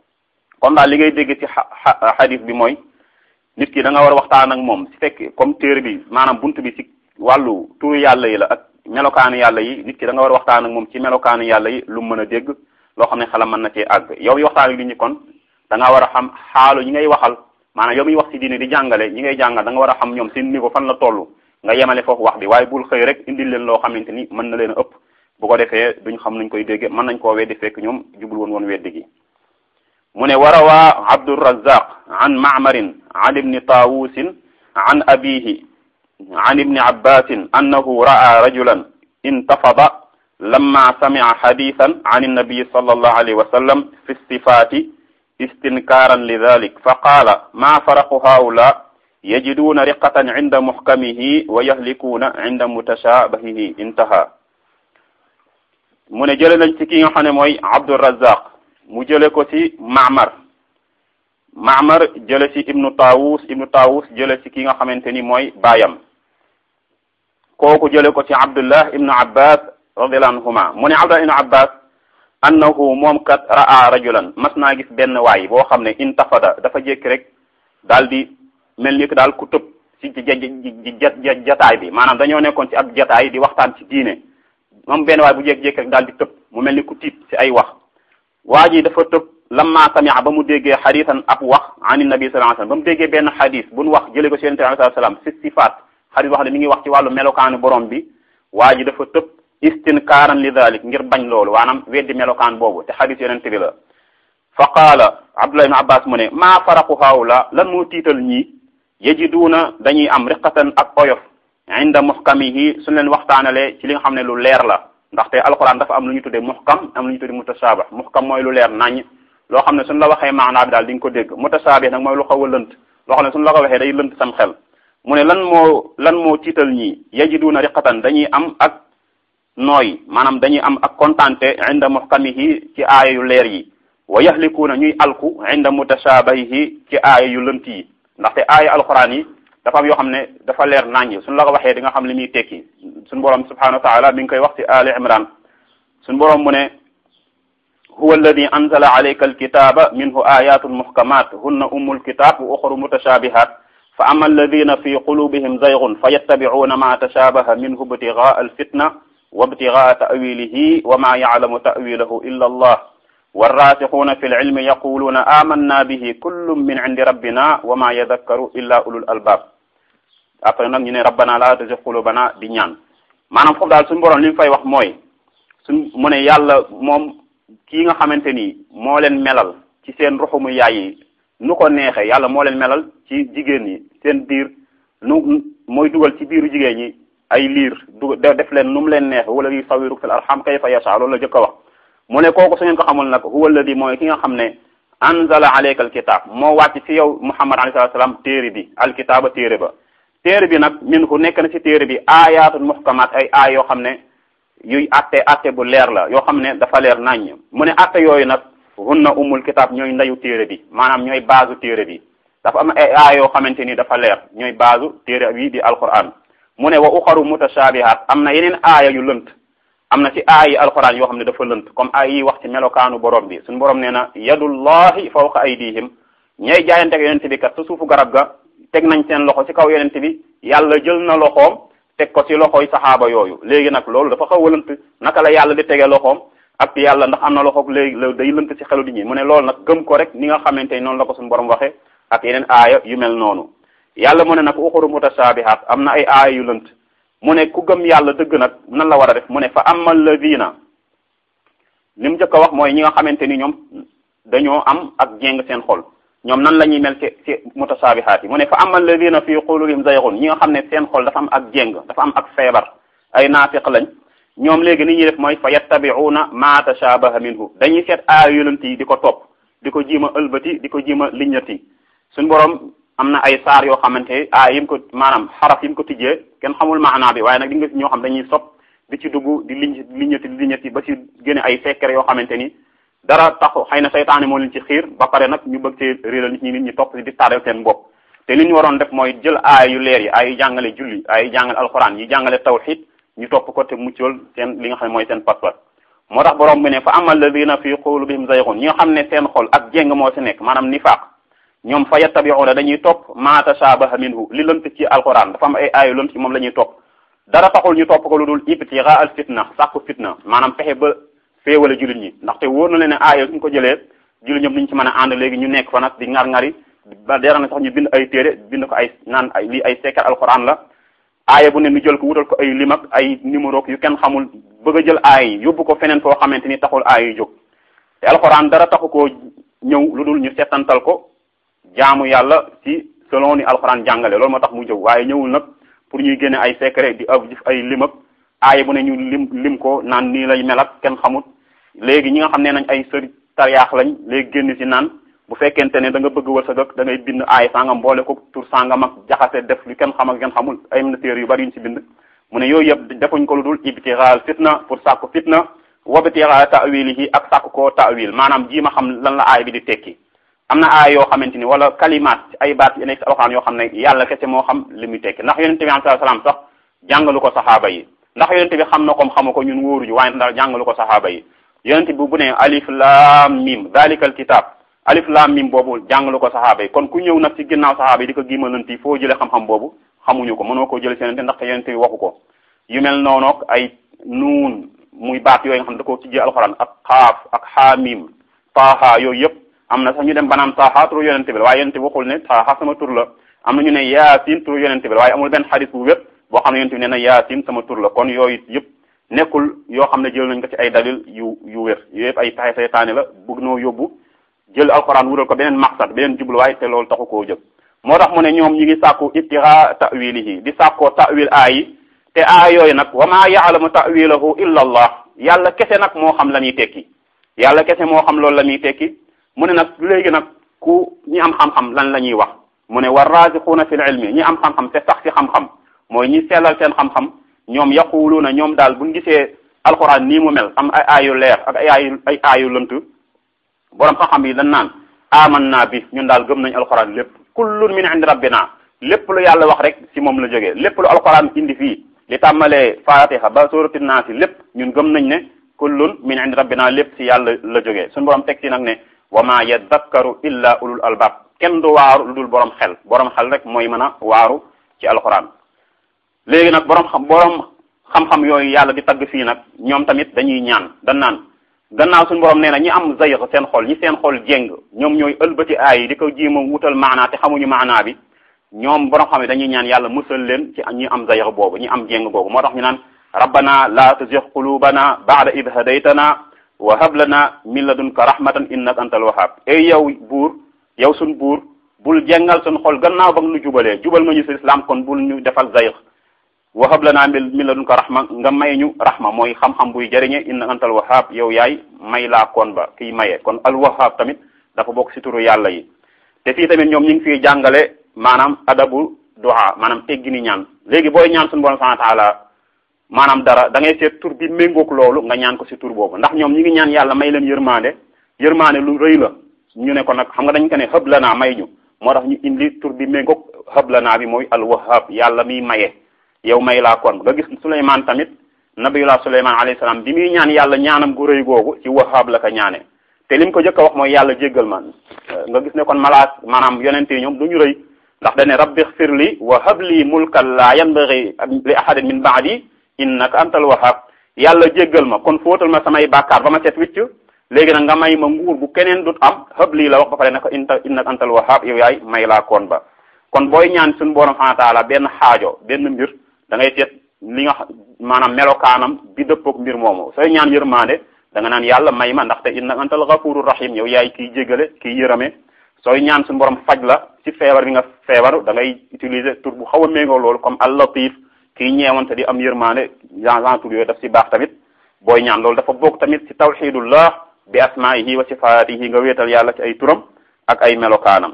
kon daal li ngay dégg ci xadis bi mooy nit ki da nga war a waxtaan ak moom si fekk comme téere bi maanaam bunt bi ci wàllu turu yàlla yi la ak melokaanu yàlla yi nit ki da nga war a waxtaan ak moom ci melokaanu yàlla yi lu mën a dégg loo xam ne xelam mën na cee àgg yow mi waxtaan ak nit ñi kon da nga war a xam xaalu ñi ngay waxal maanaam yow miy wax ci diine di jàngale ñi ngay jàngal da nga war a xam ñoom seen niveau fan la toll nga yemale foofu wax bi waaye bul xëy rek indil leen loo xamante ni mën na leen a ëpp bu ko defee duñ xam nuñ koy dégge mën nañ koo weddi fekk ñoom jubul woon woon weddi gi mu ne warawaa abdurazaq an maamarin an ibni taawusin an abihi an ibni abbasin annahu ra'a rajulan intafada lamma sami'a hadithan an annabi sallallahu alayhi wa sallam fi sifati istinkaran lidhalik fa qaala ma faraqu haula yajiduna riqatan inda muhkamihi wa yahlikuna inda mutashabahihi intaha mu ne jële nañ ci ki nga xam ne mooy abdurazaq mu jële ko ci Maamar Maamar jële ci ibnu Taawus ibnu Taawus jële ci ki nga xamante ni mooy baayam kooku jële ko ci Abdullah ibnu Abbas radiyallahu anhuma mu ne Abdullah ibnu Abbas annahu moom kat ra'a rajulan mas naa gis benn waay boo xam ne intafada dafa jékki rek daal di mel ni que daal ku tëb ci jataay bi maanaam dañoo nekkoon ci ab jataay di waxtaan ci diine moom benn waay bu jékki-jékki rek daal di tëb mu mel ni ku tiit ci ay wax waa ji dafa tëb lamma samia ba mu déggee xadisan ab wax an nabi sallallahu alayhi wasallam ba mu déggee benn xadis bu nu wax jëlee ko ci yonente bi sallallahu alayhi wasallam si sifaat xadis wax ne mi ngi wax ci wàllu melokaanu borom bi waa ji dafa tëb istinkaaran li dalik ngir bañ loolu waanaam weddi melokaan boobu te xadis yonente bi la fa qaala abdullah ibn abbas mu ne maa faraqu haawla lan moo tiital ñii yajiduuna dañuy am riqatan ak oyof inda muhkamihi suñ leen waxtaanalee ci li nga xam ne lu leer la ndaxte alquran dafa am lu ñu tuddee muhkam am lu ñu tuddee mutashaabih muhkam mooy lu leer nañ loo xam ne suñ la waxee maanaa bi daal di nga ko dégg mutashaabih nag mooy lu xaw a lënt loo xam ne suñ la ko waxee day lënt sam xel mu ne lan moo lan moo tiital ñii yajiduuna riqatan dañuy am ak nooy maanaam dañuy am ak kontante inda muhkamihi ci aaya yu leer yi wa yahlikuuna ñuy alku inda mutashaabihi ci aaya yu lënt yi ndaxte aaya alquran yi dafa am yoo xam ne dafa leer naññ suñ la ko waxee di nga xam li muy tekki suñ borom subhanahu wa taala mi ngi koy wax ci ali imran suñ borom mu ne huwa alladi anzala alayka alkitaba minhu ayatun muhkamat hunna ummu alkitab wa ukhru mutashabihat fa ama alladina fi qulubihim zaygun fa yattabi'una ma tashabaha minhu ibtigha'a alfitna wa ibtigha'a ta'wilihi wa ma ya'lamu ta'wilahu illa allah warraasixuuna fi lilmi yaquluuna amanna bihi kullum min indi rabbina wa ma yadakkaru illa ulul albab après nag ñu ne rabbana la tuzigh qulubana di ñaan maanaam foofu daal suñu borom li mu fay wax mooy suñ mu ne yàlla moom kii nga xamante ni moo leen melal ci seen ruxumu yaay yi nu ko neexee yàlla moo leen melal ci jigéen ñi seen biir nu mooy dugal ci biiru jigéen ñi ay liir du def leen nu mu leen neexe wala yu sawiru fil arham kayfa yasha loolu la jëkk a wax mu ne kooku su ngeen ko xamul nag huwa alladi mooy ki nga xam ne anzala alayka alkitab moo wàcc ci yow muhammad alayhi salatu salaam téere bi alkitaaba téere ba téere bi nag min hu nekk na ci téere bi ayatun muhkamat ay aay yoo xam ne yuy atte atte bu leer la yoo xam ne dafa leer naññ mu ne atte yooyu nag hunna umul kitab ñooy ndayu téere bi maanaam ñooy baasu téere bi dafa am ay aay yoo xamante ni dafa leer ñooy baasu téere bi di alquran mu ne wa uxaru mutashabihat am na yeneen aaya yu lënt am na ci aay yi alquran yoo xam ne dafa lënt comme aay yi wax ci melokaanu borom bi suñu borom nee na yadullahi fawqa aydihim ñay jaayante ak yonente bi kat sa suufu garab ga teg nañ seen loxo ci kaw yonente bi yàlla jël na loxoom teg ko ci loxoy saxaaba yooyu léegi nag loolu dafa xaw a lënt naka la yàlla di tege loxoom ak yàlla ndax am na loxo léegi la day lënt ci xelu di ñi mu ne loolu nag gëm ko rek ni nga xamante ni noonu la ko suñu borom waxe ak yeneen aaya yu mel noonu yàlla mu ne nag uxuru mutashabihat am na ay aaya yu lënt mu ne ku gëm yàlla dëgg nag nan la war a def mu ne fa amma alladina li mu njëkk a wax mooy ñi nga xamante ni ñoom dañoo am ak jéng seen xol ñoom nan la ñuy mel ci ci mutashabihat yi mu ne fa amma alladina fi qulubihim zayghun ñi nga xam ne seen xol dafa am ak jéng dafa am ak feebar ay naafiq lañ ñoom léegi ni ñuy def mooy fa yattabi'una ma tashabaha minhu dañuy seet aaya yu lënt yi di ko topp di ko jiima ëlbati di ko jiima liññati suñ borom am na ay saar yoo xamante aay yi mu ko maanaam xaraf yi mu ko tijjee kenn xamul maanaa bi waaye nag di nga ñoo xam dañuy sopp di ci dugg di liñ liññati di liññati ba ci génne ay secret yoo xamante ni dara taxu xëy na saytaane moo leen ci xiir ba pare nag ñu bëgg ci réeral nit ñi nit ñi topp di taareel seen bopp te li ñu waroon def mooy jël aay yu leer yi ay yu jàngale julli ay yu jàngale alxuraan yi jàngale tawxid ñu topp ko te muccal seen li nga xam ne mooy seen pas-pas moo tax borom bi ne fa amal ladina fi qulubihim zayghun ñi nga xam ne seen xol ak jéng moo ci nekk maanaam nifaaq ñoom fa yattabi'una dañuy topp ma tashabaha minhu li lënt ci alquran dafa am ay aayu lënt ci moom la ñuy topp dara taxul ñu topp ko lu dul ibtigaa al fitna sàkku fitna maanaam fexe ba féewale jullit ñi ndaxte wóor na leen ne aaya suñ ko jëlee jullit ñëpp duñ ci mën a ànd léegi ñu nekk fa nag di ngar-ngari ba dera na sax ñu bind ay téere bind ko ay naan ay lii ay sekkar alquran la aaya bu ne ñu jël ko wutal ko ay lim ak ay numéro yu kenn xamul bëgg a jël aaya yi yóbbu ko feneen foo xamante ni taxul aaya yi jóg te alquran dara taxu koo ñëw lu dul ñu settantal ko jaamu yàlla ci selon ni alquran jàngale loolu moo tax mu jóg waaye ñëwul nag pour ñuy génne ay secret di av ay lim ak aaya bu ne ñu lim lim ko naan nii lay mel ak kenn xamut léegi ñi nga xam ne nañ ay sëri tariyaax lañ léegi génn ci naan bu fekkente ne da nga bëgg wërsëg ak da ngay bind aay sangam boole ko tur sangam ak jaxase def lu kenn xam ak kenn xamul ay na téere yu bari yuñ ci bind mu ne yooyu yëpp defuñ ko lu dul ibtixaal fitna pour sàkku fitna wabtixaal ta'wilihi ak sàkku koo ta'wil maanaam jii ma xam lan la aay bi di tekki am na aay yoo xamante ni wala kalimaat ay baat yi nekk ci alxuraan yoo xam ne yàlla kese moo xam li muy tekki ndax yonente bi alayhi salaam sax jàngalu ko saxaaba yi ndax yonente bi xam na kom xamu ko ñun wóoruñu waaye ndax jàngalu ko saxaaba yi yonente bi bu ne alif laam mim dalikal kitab alif laam mim boobu jàngalu ko saxaaba yi kon ku ñëw nag ci ginnaaw saxaaba yi di ko gimalanti foo jëlee xam-xam boobu xamuñu ko mënoo koo jëlee seenante ndaxte yonente bi waxu ko yu mel noonook ay nuun muy baat yooyu nga xam ne da koo tijjee alxuraan ak xaaf ak xaamim taaha yooyu yëpp am na sax ñu dem banaan taaha turu yonente bi la waaye yonente bi waxul ne taaha sama tur la am na ñu ne yaasin turu yonente bi la waaye amul benn xadis bu wépp boo xam ne yonente bi nee na yaasin sama tur la kon yooyu yëpp nekkul yoo xam ne jël nañ ko ci ay dalil yu yu wér yooyu yëpp ay pexe seytaane la bëgg noo yóbbu jël alxuraan wural ko beneen maqsad beneen jubluwaay te loolu taxu koo jóg moo tax mu ne ñoom ñi ngi sàkku ibtira ta'wilihi di sàkkoo ta'wil aayi te aay yooyu nag wa ma ya'lamu ta'wilahu illa allah yàlla kese nag moo xam la muy tekki yàlla kese moo xam loolu la muy tekki mu ne nag léegi nag ku ñi am xam-xam lan la ñuy wax mu ne war raasixuuna fil ilmi ñi am xam-xam te sax ci xam-xam mooy ñi sellal seen xam-xam ñoom yaquluuna ñoom daal buñ gisee alxuraan nii mu mel am ay aayu leer ak ay aayu ay aayu lënt borom xam-xam yi dañ naan aman naa bi ñun daal gëm nañ alxuraan lépp kullun min indi rabbina lépp lu yàlla wax rek ci moom la jógee lépp lu alxuraan indi fii li tàmmalee fatiha ba surati naasi lépp ñun gëm nañ ne kullun min indi rabbina lépp ci yàlla la jógee suñu borom teg ci nag ne wa ma yadakkaru illa ulul albab kenn du waaru lu dul borom xel borom xel rek mooy mën a waaru ci alxuraan léegi nag borom xam borom xam-xam yooyu yàlla di tagg fii nag ñoom tamit dañuy ñaan dañ naan gannaaw suñu borom nee na ñi am zayg seen xol ñi seen xol jéng ñoom ñooy ëlbati aay yi di ko jéem a wutal maanaa te xamuñu maanaa bi ñoom borom xam ne dañuy ñaan yàlla musal leen ci ñi am zayg boobu ñi am jéng boobu moo tax ñu naan rabbana la tuzigh qulubana ba'da id hadaytana wa hab lana min ladunka rahmatan innaka antal wahhab ey yow buur yow suñ buur bul jengal suñ xol gannaaw ba nga nu jubalee jubal nga ñu si islam kon bul ñu defal zayg wa hab lana min ladunka rahma nga may ñu rahma mooy xam-xam buy jëriñe innaka antal wahhab yow yaay may laa koon ba kiy maye kon al wahhab tamit dafa bokk si turu yàlla yi te fii tamit ñoom ñu ngi fiy jàngale maanaam adabu du'a maanaam teggini ñaan léegi booy ñaan suñu borom subhanahu wa ta'ala maanaam dara da ngay seet tur bi méngoog loolu nga ñaan ko si tur boobu ndax ñoom ñi ngi ñaan yàlla may leen yërmande yërmande lu rëy la ñu ne ko nag xam nga dañ ko ne xëb la naa may ñu moo tax ñu indi tur bi méngoog xëb la naa bi mooy al wahhab yàlla miy maye yow may laa kon nga gis Suleymaan tamit nabiyullah Suleymaan alayhi salaam bi muy ñaan yàlla ñaanam gu rëy googu ci wahhab la ko ñaane te lim ko jëkk a wax mooy yàlla jéggal man nga gis ne kon malaat maanaam yonente yi ñoom du ñu rëy ndax dane rabbi xfir li wa hab li mulkan la yanbaghi li ahadin min ba'di innaka antal wahhab yàlla jéggal ma kon fóotal ma samay bàkkaar ba ma set wicc léegi nag nga may ma nguur bu keneen dut am hab lii la wax ba pare ne ko inta innaka antal wahhab yow yaay may laa koon ba kon booy ñaan suñu borom subhanahu wa ta'ala benn xaajo benn mbir da ngay seet li nga maanaam melokaanam bi dëppook mbir moomu sooy ñaan yërmande da nga naan yàlla may ma ndaxte innaka antal ghafurur rahim yow yaay kiy jégale kiy yërëme sooy ñaan suñu borom faj la ci feebar bi nga feebar da ngay utiliser tur bu xaw a méngoo loolu comme al latif kii ñeewante di am yërmande genre tur yooyu daf si baax tamit booy ñaan loolu dafa bokk tamit ci tawxidullah bi asmaihi wa sifaatihi nga wéetal yàlla ci ay turam ak ay melokaanam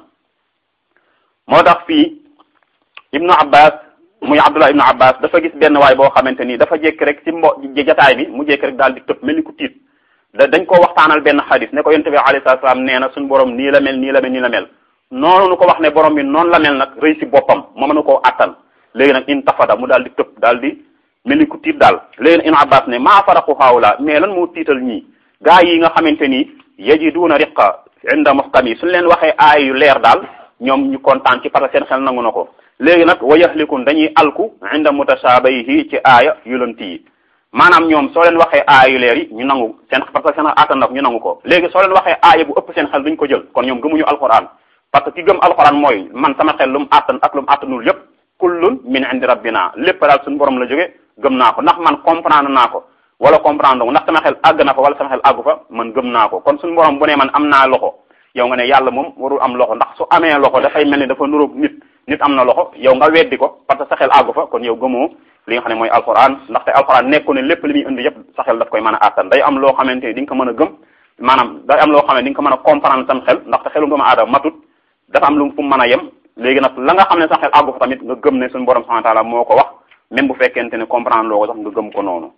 moo tax fii ibnu abbas muy abdullah ibnu abbas dafa gis benn waay boo xamante ni dafa jékki rek ci mbo jataay bi mu jékki rek daal di tëb mel ni ku tiit da dañ ko waxtaanal benn xadis ne ko yonent bi alayhi salaatu salaam nee na suñu borom nii la mel nii la mel nii la mel noonu nu ko wax ne borom bi noonu la mel nag rëy si boppam moo mën a koo attan léegi nag in tafada mu daal di tëb daal di mel ni ku tiit daal léegi nag ibnu abbas ne maa faraqu haawla mais lan moo tiital ñii gaa yi nga xamante ni yajiduuna riqa inda muhkam yi suñu leen waxee aay yu leer daal ñoom ñu kontaan ci parce que seen xel nangu na ko léegi nag wa yahlikun dañuy alku inda mutashabahihi ci aaya yu lënt yi maanaam ñoom soo leen waxee aaya yu leer yi ñu nangu seen parce que seen attan nag ñu nangu ko léegi soo leen waxee aaya bu ëpp seen xel duñ ko jël kon ñoom gëmuñu alquran parce que ki gëm alquran mooy man sama xel lu mu attan ak lu mu attanul yépp kullun min indi rabbina lépp daal suñu borom la jóge gëm naa ko ndax man comprendre naa ko wala comprendre ndax sama xel àgg na fa wala sama xel àggu fa man gëm naa ko kon suñu borom bu ne man am naa loxo yow nga ne yàlla moom warul am loxo ndax su amee loxo dafay mel ni dafa nuróog nit nit am na loxo yow nga weddi ko parce que sa xel àggu fa kon yow gëmoo li nga xam ne mooy alquran ndaxte alquran nekku ne lépp li muy indi yëpp sa xel daf koy mën a àttan day am loo xamante ni di nga ko mën a gëm maanaam day am loo xam ne di nga ko mën a comprendre sam xel ndaxte xelu doomu aadama matut dafa am lu fu mu mën a yem léegi nag la nga xam ne sa xel àggu fa tamit nga gëm ne suñu borom subhanahu wa ta'ala moo ko wax même bu fekkente ne comprendre loo ko sax nga gëm ko noonu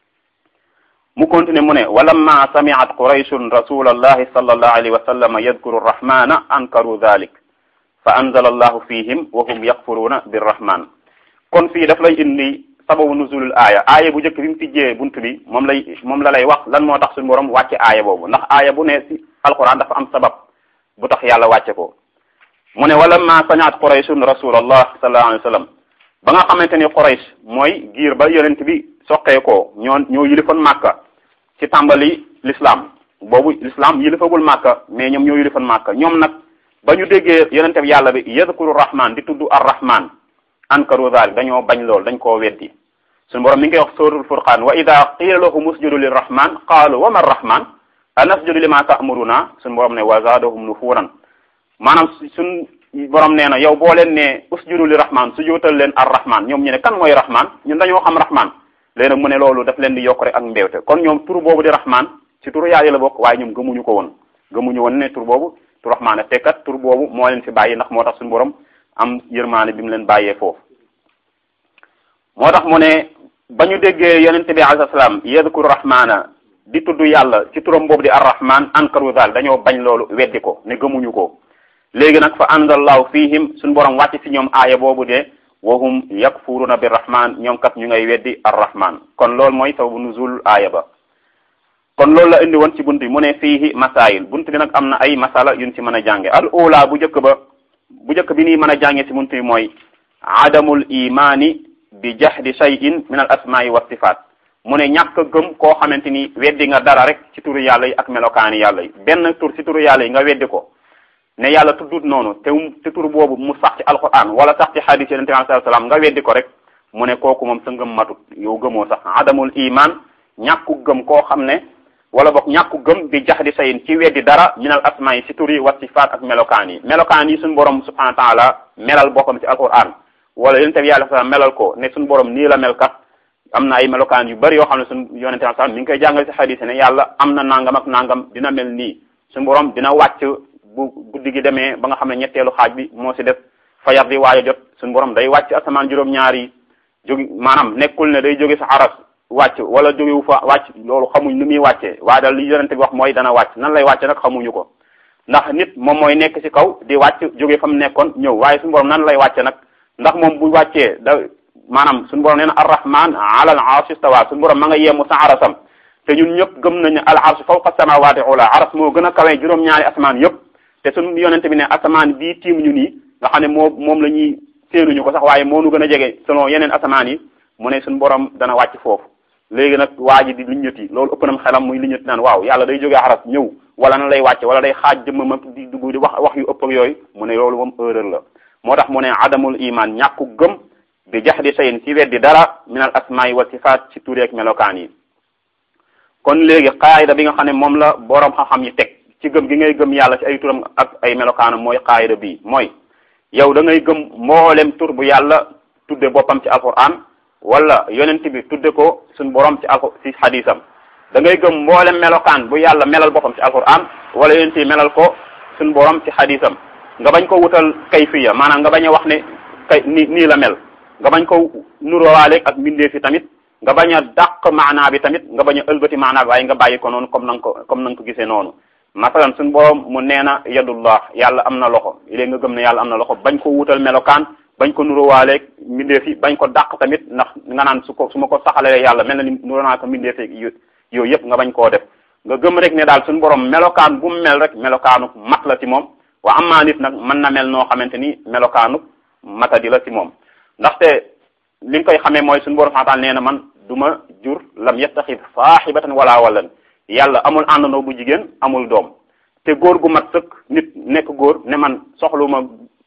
mu continue mu ne walamma sami'at qurayshun rasulallahi sallallahu alayhi wa sallam yadkuru rahmana ankaru dhalik fa anzala allahu fihim wa hum yakfuruna birrahman kon fii daf lay indi sababu nuzulul aaya aaya bu njëkk bi mu tijjee bunt bi moom lay moom la lay wax lan moo tax suñu borom wàcce aaya boobu ndax aaya bu ne ci alquran dafa am sabab bu tax yàlla wàcce ko mu ne walamma sami'at qurayshun rasulallah sallallahu alayhi wa sallam ba nga xamante ni quraysh mooy giir ba yonent bi soqee ko ñoo ñoo yilifoon màkka ci tàmbali l'islam boobu l'islam yilifagul màkka mais ñoom ñoo yilifoon màkka ñoom nag ba ñu déggee yonente bi yàlla bi yadkuru rahman di tudd ar rahman ankaru dhalik dañoo bañ lool dañ koo weddi suñu borom mi ngi koy wax suratul furqan wa ida qila lahum usjudu lirrahman qaalu wa ma rahman anasjudu lima ta'muruna suñu borom ne wa zaadahum nufuran maanaam suñ borom nee na yow boo leen ne usjudu lirrahman su jootal leen ar rahman ñoom ñu ne kan mooy rahman ñun dañoo xam rahman léegi nag mu ne loolu daf leen di yokk rek ak mbéwte kon ñoom tur boobu di rahman ci turu yàlla la bokk waaye ñoom gëmuñu ko woon gëmuñu woon ne tur boobu tur rahmaan te kat tur boobu moo leen fi bàyyi ndax moo tax suñu borom am yërmaane bi mu leen bàyyee foofu moo tax mu ne ba ñu déggee yonente bi alayhi salaam yadkuru rahmaana di tudd yàlla ci turam boobu di arrahman ankaru zal dañoo bañ loolu weddi ko ne gëmuñu ko léegi nag fa anzalallahu fihim suñu borom wàcc ci ñoom aaya boobu de wahum yakfuruna bi rahman ñoom kat ñu ngay weddi arrahman kon loolu mooy sababu nuzul aaya ba kon loolu la indi woon ci bunt bi mu ne fiihi masail bunt bi nag am na ay masala yuñ ci mën a jànge al ula bu njëkk ba bu njëkk bi nii mën a jànge ci bunt bi mooy adamul imani bi jahdi shay'in min al asma'i wa sifat mu ne ñàkk a gëm koo xamante ni weddi nga dara rek ci turu yàlla yi ak melokaani yàlla yi benn tur ci turu yàlla yi nga weddi ko ne yàlla tuddut noonu te te tur boobu mu sax ci alquran wala sax ci hadis yonente bi sallallahu alayhi wasallam nga weddi ko rek mu ne kooku moom sa ngëm matut yow gëmoo sax adamul iman ñàkku gëm koo xam ne wala boog ñàkku gëm bi jax di sayin ci weddi dara minal asmaa yi si tur yi wa sifaat ak melokaan yi melokaan yi suñu borom subhanahu wa taala melal boppam ci alquran wala yonente bi yàlla sa melal ko ne suñu borom nii la mel kat am na ay melokaan yu bari yoo xam ne suñu yonente bi sax mi ngi koy jàngal ci hadis ne yàlla am na nangam ak nangam dina mel nii suñu borom dina wàcc bu guddi gi demee ba nga xam ne ñetteelu xaaj bi moo si def fajar di waaj a jot suñu borom day wàcc asamaan juróom-ñaar yi jógi maanaam nekkul ne day jóge sa aras wàcc wala jógewu fa wàcc loolu xamuñ nu muy wàccee waaye daal li yonente bi wax mooy dana wàcc nan lay wàcce nag xamuñu ko ndax nit moom mooy nekk ci kaw di wàcc jóge fa mu nekkoon ñëw waaye suñu borom nan lay wàcce nag ndax moom bu wàccee da maanaam suñu borom nee na arrahman ala al arsh istawa suñu borom ma nga yemu sa arasam te ñun ñëpp gëm nañu al arsh fawqa samawati ula aras moo gën a kawee juróom-ñaari asamaan yëpp te suñu yonente bi ne asamaan bii tiim ñu nii nga xam ne moo moom la ñuy séenuñu ko sax waaye moo nu gën a jege selon yeneen asamaan yi mu ne suñu borom dana wàcc foofu léegi nag waa ji di liññati loolu ëpp nam xelam muy liññati naan waaw yàlla day jógee aras ñëw wala na lay wàcce wala day xaaj jëmmam ak di dugg di wax wax yu ëpp ak yooyu mu ne loolu moom erreur la moo tax mu ne adamul iman ñàkku gëm bi jax di sayin ci weddi dara minal asmaa wa sifaat ci tureek melokaan yi kon léegi qaayida bi nga xam ne moom la boroom xam-xam yi teg ci gëm gi ngay gëm yàlla ci ay turam ak ay melokaanam mooy qaayida bii mooy yow da ngay gëm mboolem tur bu yàlla tudde boppam ci alquran wala yonent bi tudde ko suñ borom ci alko ci xadisam da ngay gëm mboolem melokaan bu yàlla melal boppam ci alquran wala yonent bi melal ko suñ borom ci xadisam nga bañ ko wutal kayfiya maanaam nga bañ a wax ne kay ni nii la mel nga bañ ko nurowaaleeg ak mbindee fi tamit nga bañ a dàq maanaa bi tamit nga bañ a ëlbati maanaa bi waaye nga bàyyi ko noonu comme na nga ko comme na nga ko gisee noonu masalan suñ borom mu nee na yadullah yàlla am na loxo léegi nga gëm ne yàlla am na loxo bañ ko wutal melokaan bañ ko nurowaaleeg mbindeef yi bañ ko dàq tamit ndax nga naan su ko su ma ko saxalee yàlla mel na ni nuro naa ko mbindeef yi yooyu yëpp nga bañ koo def nga gëm rek ne daal suñu borom melokaan bu mu mel rek melokaanu mat la ci moom wa amaa nit nag mën na mel noo xamante ni melokaanu matadi la ci moom ndaxte li nga koy xamee mooy suñu borom xantaal nee na man du ma jur lam yettaxid saaxibatan wala walan yàlla amul àndandoo bu jigéen amul doom te góor gu mat sëkk nit nekk góor ne man soxluma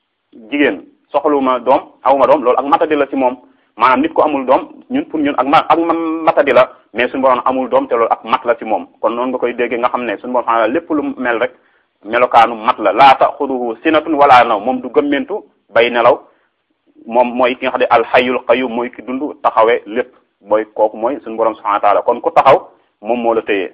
jigéen soxluma doom awuma doom loolu ak matadi la ci moom maanaam nit ko amul doom ñun pour ñun ak ma ak matadi la mais suñu borom amul doom te loolu ak mat la ci moom kon noonu nga koy déggee nga xam ne suñu borom xam lépp lu mel rek melokaanu mat la laa taxuduhu sinatun wala naw moom du gëmmentu bay nelaw moom mooy ki nga xam ne alxayul qayyum mooy ki dund taxawee lépp mooy kooku mooy suñu borom subhanahu wa taala kon ku taxaw moom moo la téyee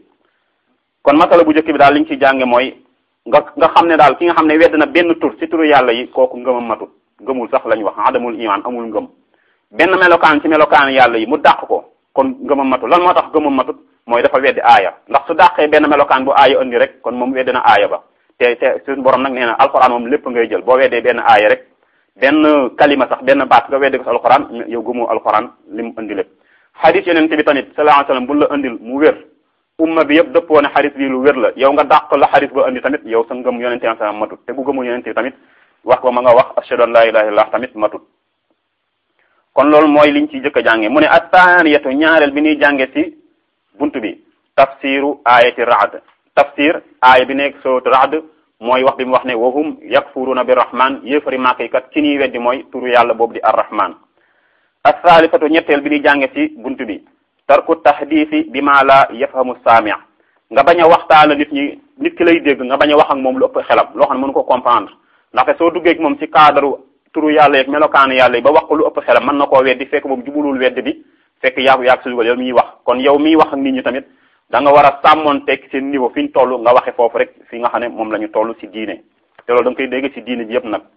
kon masala bu njëkk bi daal li ñu ci jànge mooy nga nga xam ne daal ki nga xam ne wedd na benn tur ci turu yàlla yi kooku ngëmam matut ngëmul sax lañ wax adamul iman amul ngëm benn melokaan ci melokaan yàlla yi mu dàq ko kon ngëmam matut lan moo tax ngëmam matut mooy dafa weddi aaya ndax su dàqee benn melokaan bu aaya indi rek kon moom weddi na aaya ba te te suñu borom nag nee na alxuraan moom lépp ngay jël boo weddee benn aaya rek benn kalima sax benn baat nga weddi ko si alxuraan yow gëmoo alxuraan li mu indi lépp xadis yeneen bi tamit sallallahu alayhi wasallam bu la indil mu wér umma bi yëpp dëppoo ne xadis bi lu wér la yow nga dàq la xadis ba indi tamit yow sa ngëm yonente bi sallam matut te bu gëmul yonente bi tamit wax ba ma nga wax ashhadu an la ilaha illallah tamit matut kon loolu mooy liñ ci jëkk a jànge mu ne attaaniyatu ñaareel bi ñuy jànge ci buntu bi tafsiru ayati raad tafsir aaya bi nekk sourate raad mooy wax bi mu wax ne wahum yakfuruna bi rahman yéefari màkk kat ci ñuy weddi mooy turu yàlla boobu di arrahman asaalifatu ñetteel bi ñuy jànge ci buntu bi tarku tahdisi bi ma la yafhamu saami nga bañ a waxtaana nit ñi nit ki lay dégg nga bañ a wax ak moom lu ëpp xelam loo xam ne mënu ko comprendre ndaxte soo duggee ak moom ci cadre turu yàlla yeeg melokaanu yàlla yi ba wax ko lu ëpp xelam mën na koo weddi fekk moom jubulul weddi bi fekk yaa yaa si dugal yow miy wax kon yow miy wax ak nit ñi tamit da nga war a sàmmoon tekk seen niveau fi ñu toll nga waxe foofu rek fi nga xam ne moom la ñu toll ci diine te loolu da nga koy dégg ci diine ji yëpp nag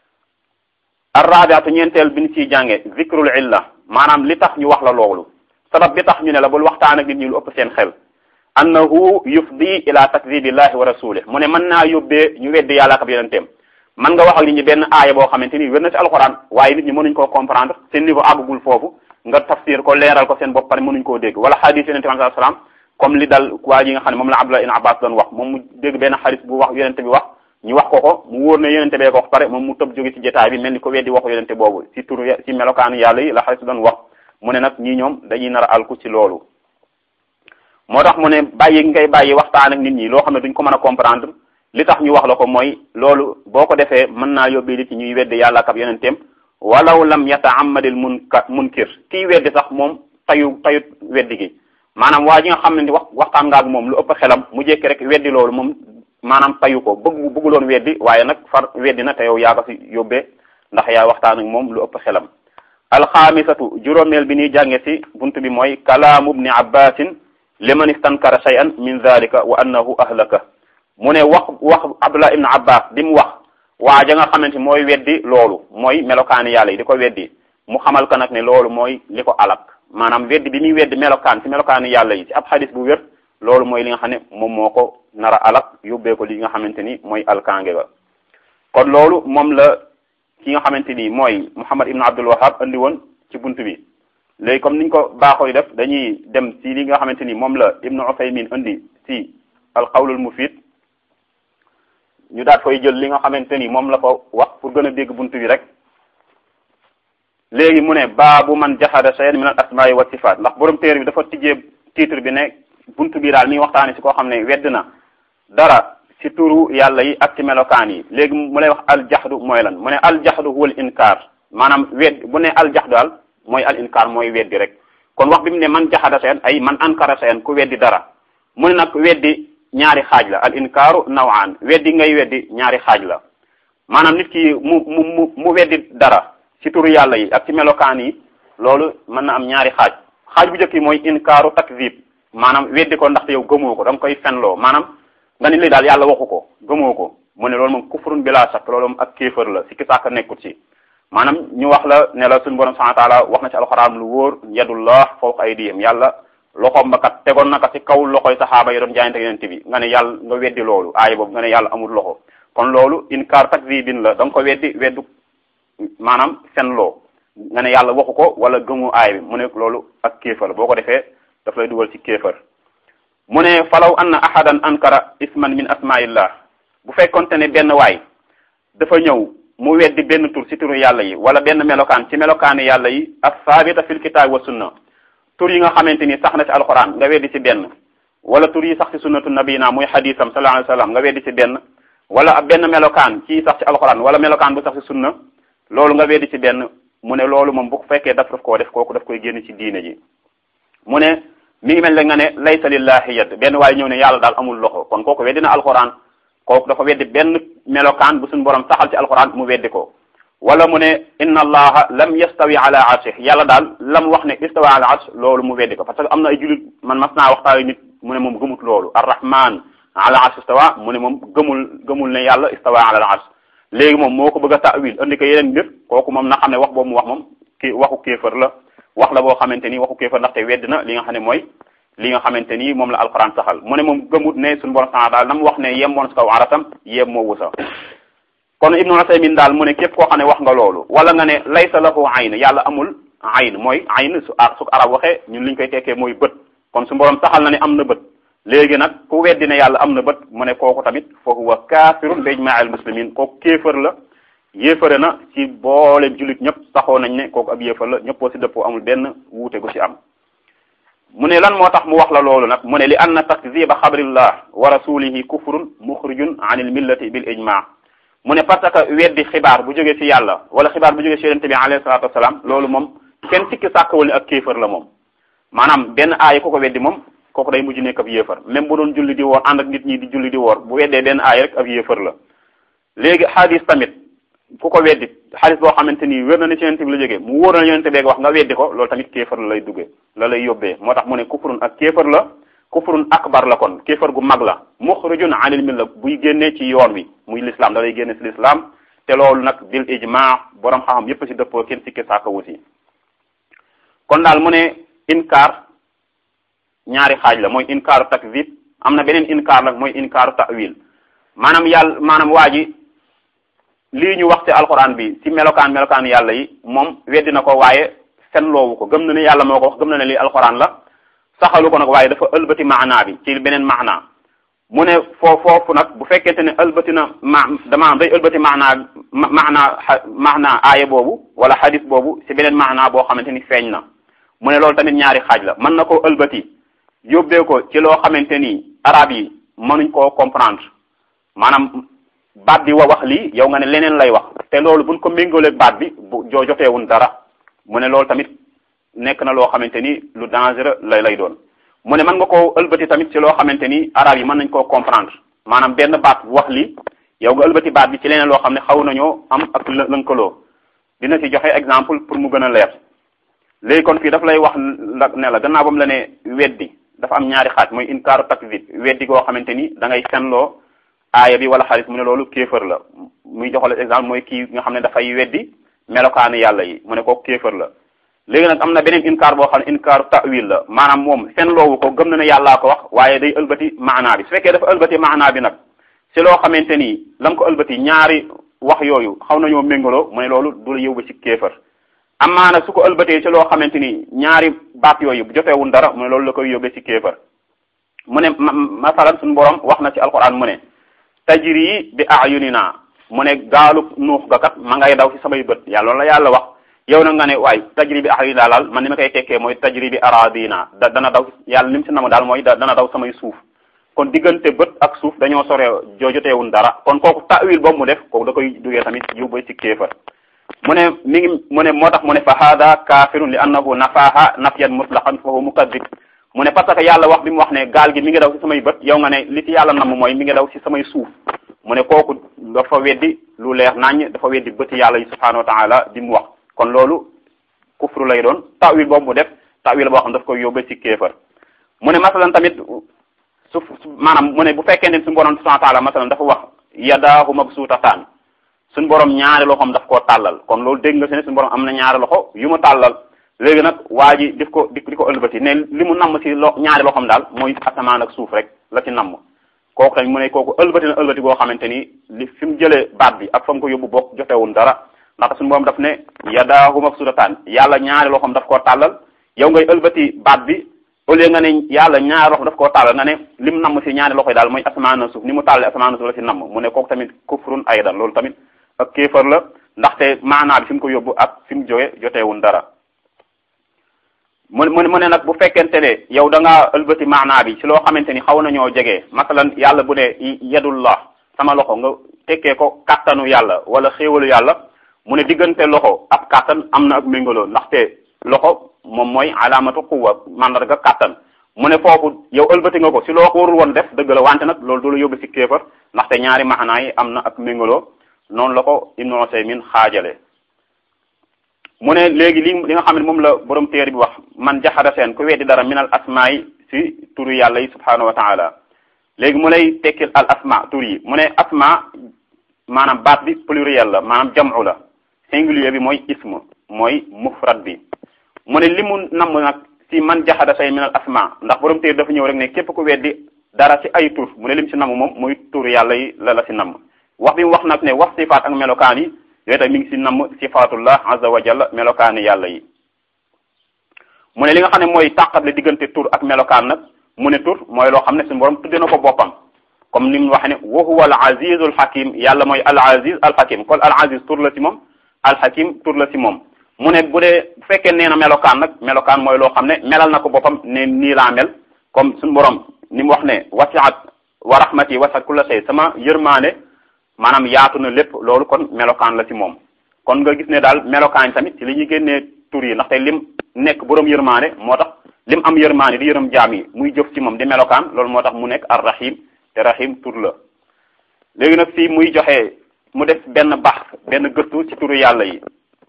arrabiatu ñeenteel bi ñu ciy jànge zikrul illa maanaam li tax ñu wax la loolu sabab bi tax ñu ne la bul waxtaan ak nit ñi lu ëpp seen xel annahu yufdi ila takdibillahi wa rasulih mu ne mën naa yóbbee ñu weddi yàlla ak ab yonenteem man nga wax ak nit ñi benn aaya boo xamante ni wér na ci alxuraan waaye nit ñi mënuñ koo comprendre seen niveau àggugul foofu nga tafsir ko leeral ko seen bopp pare mënuñ koo dégg wala xadis yonente bi sallallahu alayhi wasallam comme li dal waa ji nga xam ne moom la Abdullah ibn Abbas doon wax moom mu dégg benn xadis bu wax yonente bi wax ñu wax ko ko mu wóor ne yonente bee ko wax pare moom mu tëb jóge ci jotaay bi mel ni ko weddi waxu yonente boobu ci turu ci melokaanu yàlla yi la xadis doon wax mu ne nag ñii ñoom dañuy nar a alku ci loolu moo tax mu ne bàyyi ngay bàyyi waxtaan ak nit ñi loo xam ne duñ ko mën a comprendre li tax ñu wax la ko mooy loolu boo ko defee mën naa yóbbee li ci ñuy weddi yàlla ak ab yonenteem walaw lam yata'ammadil munka munkir kii weddi sax moom tayu tayut weddi gi maanaam waa ji nga xam ne wax waxtaan nga ak moom lu ëpp xelam mu jékki rek weddi loolu moom maanaam tayu ko bëgg bëgguloon weddi waaye nag far weddi na te yow yaa ko fi yóbbee ndax yaa waxtaan ak moom lu ëpp xelam alxaamisatu juróomeel bi ñuy jànge ci buntu bi mooy kalaamu ibni abbasin liman istankara shay'an min dhalika wa annahu ahlaka mu ne wax wax abdullah ibn abbas bi mu wax waa ja nga xamante mooy weddi loolu mooy melokaani yàlla yi di ko weddi mu xamal ko nag ne loolu mooy li ko alak maanaam weddi bi muy weddi melokaan ci melokaani yàlla yi ci ab xadis bu wér loolu mooy li nga xam ne moom moo ko nar a alak yóbbee ko li nga xamante ni mooy alkange ba kon loolu moom la ki nga xamante ni mooy muhammad ibn abdul wahab andi woon ci bunt bi léegi comme niñ ko baaxoo def dañuy dem ci li nga xamante ni moom la ibnu usaymin andi ci alqawlul mufid ñu daat koy jël li nga xamante ni moom la ko wax pour gën a dégg bunt bi rek léegi mu ne baabu man jahada shay'an min al asma'i wa sifat ndax borom téere bi dafa tijjee titre bi ne bunt bi daal mi ngi waxtaane ci koo xam ne wedd na dara ci turu yàlla yi ak ci melokaan yi léegi mu lay wax aljaxdu mooy lan mu ne aljaxdu huwa al inkar maanaam wedd bu ne aljaxdu daal mooy al inkar mooy weddi rek kon wax bi mu ne man jahada shay'an ay man ankara shay'an ku weddi dara mu ne nag weddi ñaari xaaj la al inkaaru nawaan weddi ngay weddi ñaari xaaj la maanaam nit ki mu mu mu mu weddi dara ci turu yàlla yi ak ci melokaan yi loolu mën na am ñaari xaaj xaaj bu njëkk yi mooy inkaaru takzib maanaam weddi ko ndaxte yow gëmoo ko da nga koy fenloo maanaam nga ni li daal yàlla waxu ko gëmoo ko mu ne loolu moom kufrun bila shakk loolu moom ak kéefër la si ki sàkk nekkut ci maanaam ñu wax la ne la suñu borom subhanahu wa taala wax na ci alxuraan lu wóor yadullah fawqa aydihim yàlla loxoom ba kat tegoon na ko ci kaw loxoy saxaaba yi doon jaayante yonent bi nga ne yàlla nga weddi loolu aaya boobu nga ne yàlla amul loxo kon loolu inkaar takzibin la da nga ko weddi weddu maanaam fenloo nga ne yàlla waxu ko wala gëmu aaya bi mu ne loolu ak kéefar boo ko defee daf lay dugal ci kéefar mu ne falaw anna ahadan ankara isman min asmaillah bu fekkonte ne benn waay dafa ñëw mu weddi benn tur ci turu yàlla yi wala benn melokaan ci melokaani yàlla yi as saabita fil kitaab wa sunna tur yi nga xamante ni sax na ci alquran nga weddi ci benn wala tur yi sax ci sunnatu nabina muy hadisam sallallahu alayhi wasallam nga weddi ci benn wala ab benn melokaan ci sax ci alquran wala melokaan bu sax ci sunna loolu nga weddi ci benn mu ne loolu moom bu fekkee daf daf koo def kooku daf koy génn ci diine ji mu ne mi ngi mel ne nga ne laysa lillahi yad benn waaye ñëw ne yàlla daal amul loxo kon kooku weddi na alquran kooku dafa weddi benn melokaan bu suñu borom saxal ci alquran mu weddi ko wala mu ne inna allaha lam yastawi ala arshih yàlla daal lam wax ne istawa ala arsh loolu mu weddi ko parce que am na ay jullit man mas naa waxtaan nit mu ne moom gëmut loolu arrahman ala arsh istawa mu ne moom gëmul gëmul ne yàlla istawa ala arsh léegi moom moo ko bëgg a ta'wil andi ko yeneen mbir kooku moom na xam ne wax boobu mu wax moom ki waxu kéefër la wax la boo xamante ni waxu kéefër ndaxte wedd na li nga xam ne mooy li nga xamante ni moom la alquran saxal mu ne moom gëmut ne suñu borom sax daal na mu wax ne yemmoon si kaw aratam yem moo wusa kon ibnu Usaymin daal mu ne képp koo xam ne wax nga loolu wala nga ne laysa lahu ayn yàlla amul ayn mooy ayn su su arab waxee ñun liñ koy tekkee mooy bët kon su borom saxal na ne am na bët léegi nag ku weddi ne yàlla am na bët mu ne kooku tamit fa huwa kaafirun bi ijmaa'il muslimin kooku kéefër la yéefare na ci boole jullit ñëpp saxoo nañ ne kooku ab yéefar la ñëppoo si dëppoo amul benn wuute gu ci am mu ne lan moo tax mu wax la loolu nag mu ne li anna takziba xabrillah wa rasulihi kufrun muxrijun an il millati bil ijma mu ne parce que weddi xibaar bu jógee ci yàlla wala xibaar bu jógee ci yonente bi alayhi salatu wasalaam loolu moom kenn sikki sàkkawul ne ak kéefar la moom maanaam benn aaya ku ko weddi moom kooku day mujj nekk ab yéefar même bu doon julli di woor ànd ak nit ñi di julli di woor bu weddee benn aaya rek ab yéefar la léegi xadis tamit ku ko weddi xadis boo xamante ni wér na ne ci yonente bi la jógee mu wóor na yonente beeg wax nga weddi ko loolu tamit kéefar la lay duggee la lay yóbbee moo tax mu ne kufrun ak kéefar la kufrun akbar la kon kéefar gu mag la muxrijun anil milla buy génnee ci yoon wi muy l'islam da lay génne ci l'islam te loolu nag bil ijma borom xam-xam yépp ci dëppoo kenn sikki sàkka wusi kon daal mu ne inkaar ñaari xaaj la mooy inkaaru takzib am na beneen inkaar nag mooy inkaaru ta'wil maanaam yàlla maanaam waa ji lii ñu wax ci alquran bi ci melokaan melokaan yàlla yi moom weddi na ko waaye fen loowu ko gëm na ne yàlla moo ko wax gëm na ne lii alquran la saxalu ko nag waaye dafa ëlbati maanaa bi ci beneen maanaa mu ne foo foofu nag bu fekkente ne ëlbati na ma dama day ëlbati maanaa maanaa maanaa aaya boobu wala hadis boobu ci beneen maanaa boo xamante ni feeñ na mu ne loolu tamit ñaari xaaj la mën na koo ëlbati yóbbee ko ci loo xamante ni arab yi mënuñ koo comprendre maanaam baat bi wa wax lii yow nga ne leneen lay wax te loolu buñ ko méngaleeg baat bi bu joo joteewun dara mu ne loolu tamit nekk na loo xamante ni lu dangereux lay lay doon mu ne mën nga koo ëlbati tamit ci loo xamante ni arab yi mën nañ koo comprendre maanaam benn baat wax lii yow nga ëlbati baat bi ci leneen loo xam ne xaw nañoo am ak lënkaloo dina ci joxe exemple pour mu gën a leer léegi kon fii daf lay wax la ne la gannaaw ba mu la ne weddi dafa am ñaari xaaj mooy inkaaru takzib weddi goo xamante ni da ngay fenloo aaya bi wala xaalis mu ne loolu kéefër la muy joxale exemple mooy kii nga xam ne dafay weddi melokaanu yàlla yi mu ne kooku kéefër la léegi nag am na beneen inkaar boo xam ne inkaaru ta'wil la maanaam moom fenloowu ko gëm na ne yàllaa ko wax waaye day ëlbati maanaa bi su fekkee dafa ëlbati maanaa bi nag si loo xamante ni lam ko ëlbati ñaari wax yooyu xaw nañoo méngaloo mu ne loolu du la yóbbu ci kéefër amaa nag su ko ëlbatee ci loo xamante ni ñaari baat yooyu jotewul dara mu ne loolu la koy yóbbee ci kéefër mu ne masalan suñu borom wax na ci alquran mu ne tajri bi ayunina mu ne gaalu nuux ga kat ma ngay daw ci samay bët yàlla loolu la yàlla wax yow na nga ne waay tajri bi ayunina daal man ni ma koy tekkee mooy tajri bi aradina da dana daw yàlla li mu si namu daal mooy dana daw samay suuf kon diggante bët ak suuf dañoo sore joo joteewun dara kon kooku ta'wil boobu mu def kooku da koy duggee tamit yóbbu ci kéefër mu ne mi ngi mu ne moo tax mu ne fa hada kafirun li annahu nafaha nafyan mutlaqan fa huwa mukaddib mu ne parce que yàlla wax bi mu wax ne gaal gi mi ngi daw ci samay bët yow nga ne li ci yàlla namm mooy mi ngi daw ci samay suuf mu ne kooku dafa weddi lu leer naññ dafa weddi bëti yàlla yi subhanahu wa taala bi mu wax kon loolu kufru lay doon ta'wil boobu mu def ta'wil boo xam daf koy yóbbe ci kéefër mu ne masalan tamit su maanaam mu ne bu fekkee ne suñu borom subhanahu wa taala masalan dafa wax yadaahu mabsuutataan suñu borom ñaari loxoom daf koo tàllal kon loolu dégg nga si ne suñu borom am na ñaari loxo yu mu tàllal léegi nag waa ji dif ko di di ko ëlbati ne li mu namm si lo ñaari loxoom daal mooy asamaan ak suuf rek la ci namm kooku tamit mu ne kooku ëlbati na ëlbati goo xamante ni li fi mu jëlee baat bi ak fa mu ko yóbbu bokk jotewul dara ndax suñu borom daf ne yadaahu mabsuutataan yàlla ñaari loxoom daf koo tàllal yow ngay ëlbati baat bi au lieu nga ne yàlla ñaari loxo daf koo tàllal nga ne lim namm si ñaari loxo yi daal mooy asamaan ak suuf ni mu tàllee asamaan ak suuf la si namm mu ne kooku tamit kufrun aydan loolu tamit ak kéefar la ndaxte maanaa bi fi mu ko yóbbu ak fi mu jóge joteewul dara mu mu mu ne nag bu fekkente ne yow da ngaa ëlbati maanaa bi ci loo xamante ni xaw nañoo jege masalan yàlla bu ne yadullah sama loxo nga tekkee ko kattanu yàlla wala xéewalu yàlla mu ne diggante loxo ak kattan am na ak méngaloo ndaxte loxo moom mooy alaamatu quwwa mandarga kattan mu ne foofu yow ëlbati nga ko si loo ko warul woon def dëgg la wante nag loolu du la yóbbu si kéefar ndaxte ñaari maanaa yi am na ak méngaloo noonu la ko Ibnu Usaymin xaajale mu ne léegi li li nga xam ne moom la borom téere bi wax man jaxada seen ku weddi dara minal asmaa yi si turu yàlla yi subhanahu wa taala léegi mu lay tekkil al asma tur yi mu ne asma maanaam baat bi pluriel la maanaam jam'u la singulier bi mooy ism mooy mufrad bi mu ne li mu namm nag si man jaxada say minal asma ndax borom téere dafa ñëw rek ne képp ku weddi dara si ay tur mu ne lim si namm moom muy tur yàlla yi la la si namm wax bi mu wax nag ne wax sifaat ak melokaan yi yooyu tamit mi ngi si namm sifaatullah azza wa jalla melokaani yàlla yi mu ne li nga xam ne mooy tàqable diggante tur ak melokaan nag mu ne tur mooy loo xam ne suñu borom tudde na ko boppam comme ni mu wax ne wa huwa al azizul hakim yàlla mooy al aziz al hakim kon al aziz tur la si moom al hakim tur la si moom mu ne bu dee bu fekkee nee na melokaan nag melokaan mooy loo xam ne melal na ko boppam ne nii laa mel comme suñu borom ni mu wax ne wasiat wa rahmati wasiat kulla shay sama yërmaane maanaam yaatu na lépp loolu kon melokaan la ci moom kon nga gis ne daal melokaan tamit ci li ñuy génnee tur yi ndaxte lim nekk borom yërmaane moo tax lim am yërmaane di yërëm jaam yi muy jëf ci moom di melokaan loolu moo tax mu nekk ar rahim te rahim tur la léegi nag fii muy joxe mu def benn bax benn gëstu ci turu yàlla yi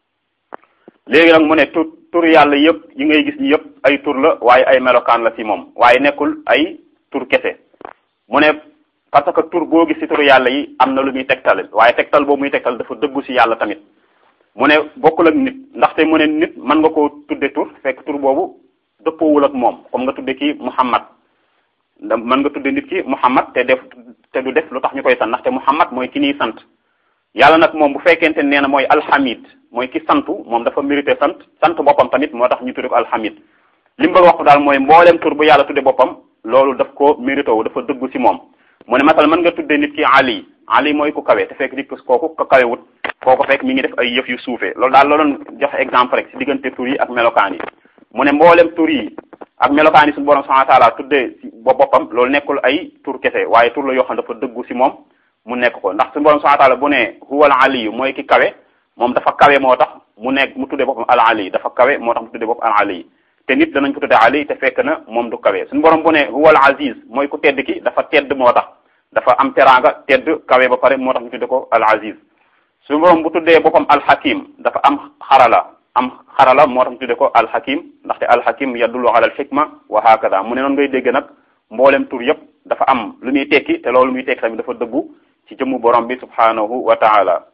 léegi nag mu ne tur turu yàlla yëpp yi ngay gis ñi yëpp ay tur la waaye ay melokaan la ci moom waaye nekkul ay tur kese mu ne parce que tur boo gis ci turu yàlla yi am na lu muy tegtal waaye tegtal boobu muy tegtal dafa dëggu ci yàlla tamit mu ne bokkul ak nit ndaxte mu ne nit mën nga koo tudde tur fekk tur boobu dëppoowul ak moom comme nga tudde ki Muhammad da mën nga tudde nit ki Muhammad te def te du def lu tax ñu koy sant ndaxte Muhammad mooy ki ñuy sant yàlla nag moom bu fekkente nee na mooy alhamid mooy ki santu moom dafa mérité sant sant boppam tamit moo tax ñu tudde ko alhamid li mu bëgg wax daal mooy mbooleem tur bu yàlla tudde boppam loolu daf ko mérité wu dafa dëggu ci moom mu ne masal mën nga tuddee nit ki ali ali mooy ku kawe te fekk nit kooku ko kawewut koo ko fekk mi ngi def ay yëf yu suufee loolu daal looloon joxe exemple rek ci diggante tur yi ak melokaan yi mu ne mboolem tur yi ak melokaan yi suñu borom subhanahu wa taala tuddee si ba boppam loolu nekkul ay tur kese waaye tur la yoo xam dafa dëggu si moom mu nekk ko ndax suñu borom subhanahu wa taala bu ne huwal aliyu mooy ki kawe moom dafa kawe moo tax mu nekk mu tuddee boppam al ali dafa kawe moo tax mu tuddee boppam al ali te nit danañ ko tuddee ali te fekk na moom du kawe suñu borom bu ne huwal aziz mooy ku tedd ki dafa tedd moo tax dafa am teraanga tedd kawe ba pare moo tax mu tuddee ko al aziz suñu borom bu tuddee boppam al hakim dafa am xarala am xarala moo tax mu tuddee ko al hakim ndaxte al hakim yadullu ala al hikma wa hakada mu ne noonu ngay dégg nag mboolem tur yëpp dafa am lu muy tekki te loolu muy tekki tamit dafa dëggu ci jëmmu borom bi subhanahu wa taala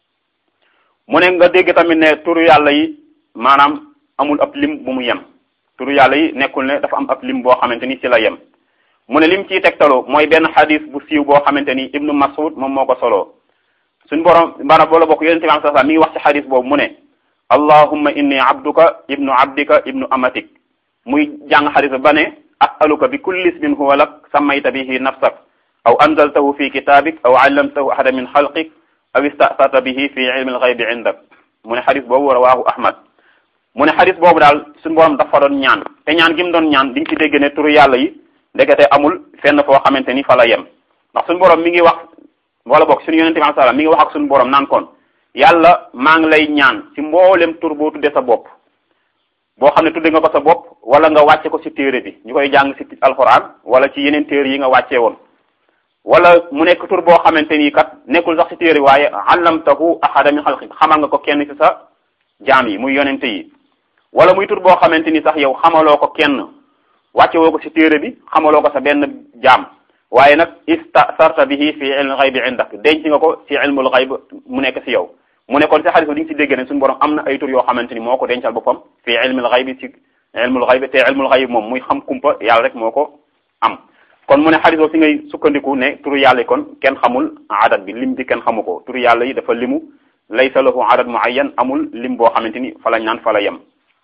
mu ne nga dégg tamit ne turu yàlla yi maanaam amul ab lim bu mu yem turu yàlla yi nekkul ne dafa am ab lim boo xamante ni ci la yem mu ne lim ciy tegtalu mooy benn xadis bu siiw boo xamante ni ibnu masud moom moo ko soloo suñ borom maanaam boola bokk yonente bi sallallahu alayhi wasallam mi ngi wax ci xadis boobu mu ne allahumma inni abduka ibnu abdika ibnu amatik muy jàng xadis ba ne asaluka bi kulli ismin huwa lak sammayta bihi nafsak aw anzaltahu fi kitabik aw allamtahu ahada min xalqik aw istasarta bihi fi ilmi alxaybi indak mu ne xadis boobu rawaahu ahmad mu ne xadis boobu daal suñu borom dafa doon ñaan te ñaan gi mu doon ñaan di nga ci dégg ne turu yàlla yi ndekete amul fenn foo xamante ni fa la yem ndax suñu borom mi ngi wax wala boog suñu yonente bi sallam mi ngi wax ak suñu borom naan kon yàlla maa ngi lay ñaan ci mboolem tur boo tudde sa bopp boo xam ne tudde nga ko sa bopp wala nga wàcce ko ci téere bi ñu koy jàng ci alxuraan wala ci yeneen téere yi nga wàccee woon wala mu nekk tur boo xamante ni kat nekkul sax ci téere waaye allamtahu ahada min xalqik xamal nga ko kenn ci sa jaam yi muy yonente yi wala muy tur boo xamante ni sax yow xamaloo ko kenn wàcce woo ko ci téere bi xamaloo ko sa benn jaam waaye nag istasarta bihi fi ilmi xaybi indak denc nga ko ci ilmul xayb mu nekk ci yow mu ne kon ci xadis bi di nga ci dégg ne suñu borom am na ay tur yoo xamante ni moo ko dencal boppam fi ilmul xaybi ci ilmul xaybi te ilmul xayb moom muy xam kumpa yàlla rek moo ko am kon mu ne xadis boobu si ngay sukkandiku ne turu yàlla yi kon kenn xamul adat bi lim bi kenn xamu ko turu yàlla yi dafa limu laysa lahu adat muayyan amul lim boo xamante ni fa la ñaan fa la yem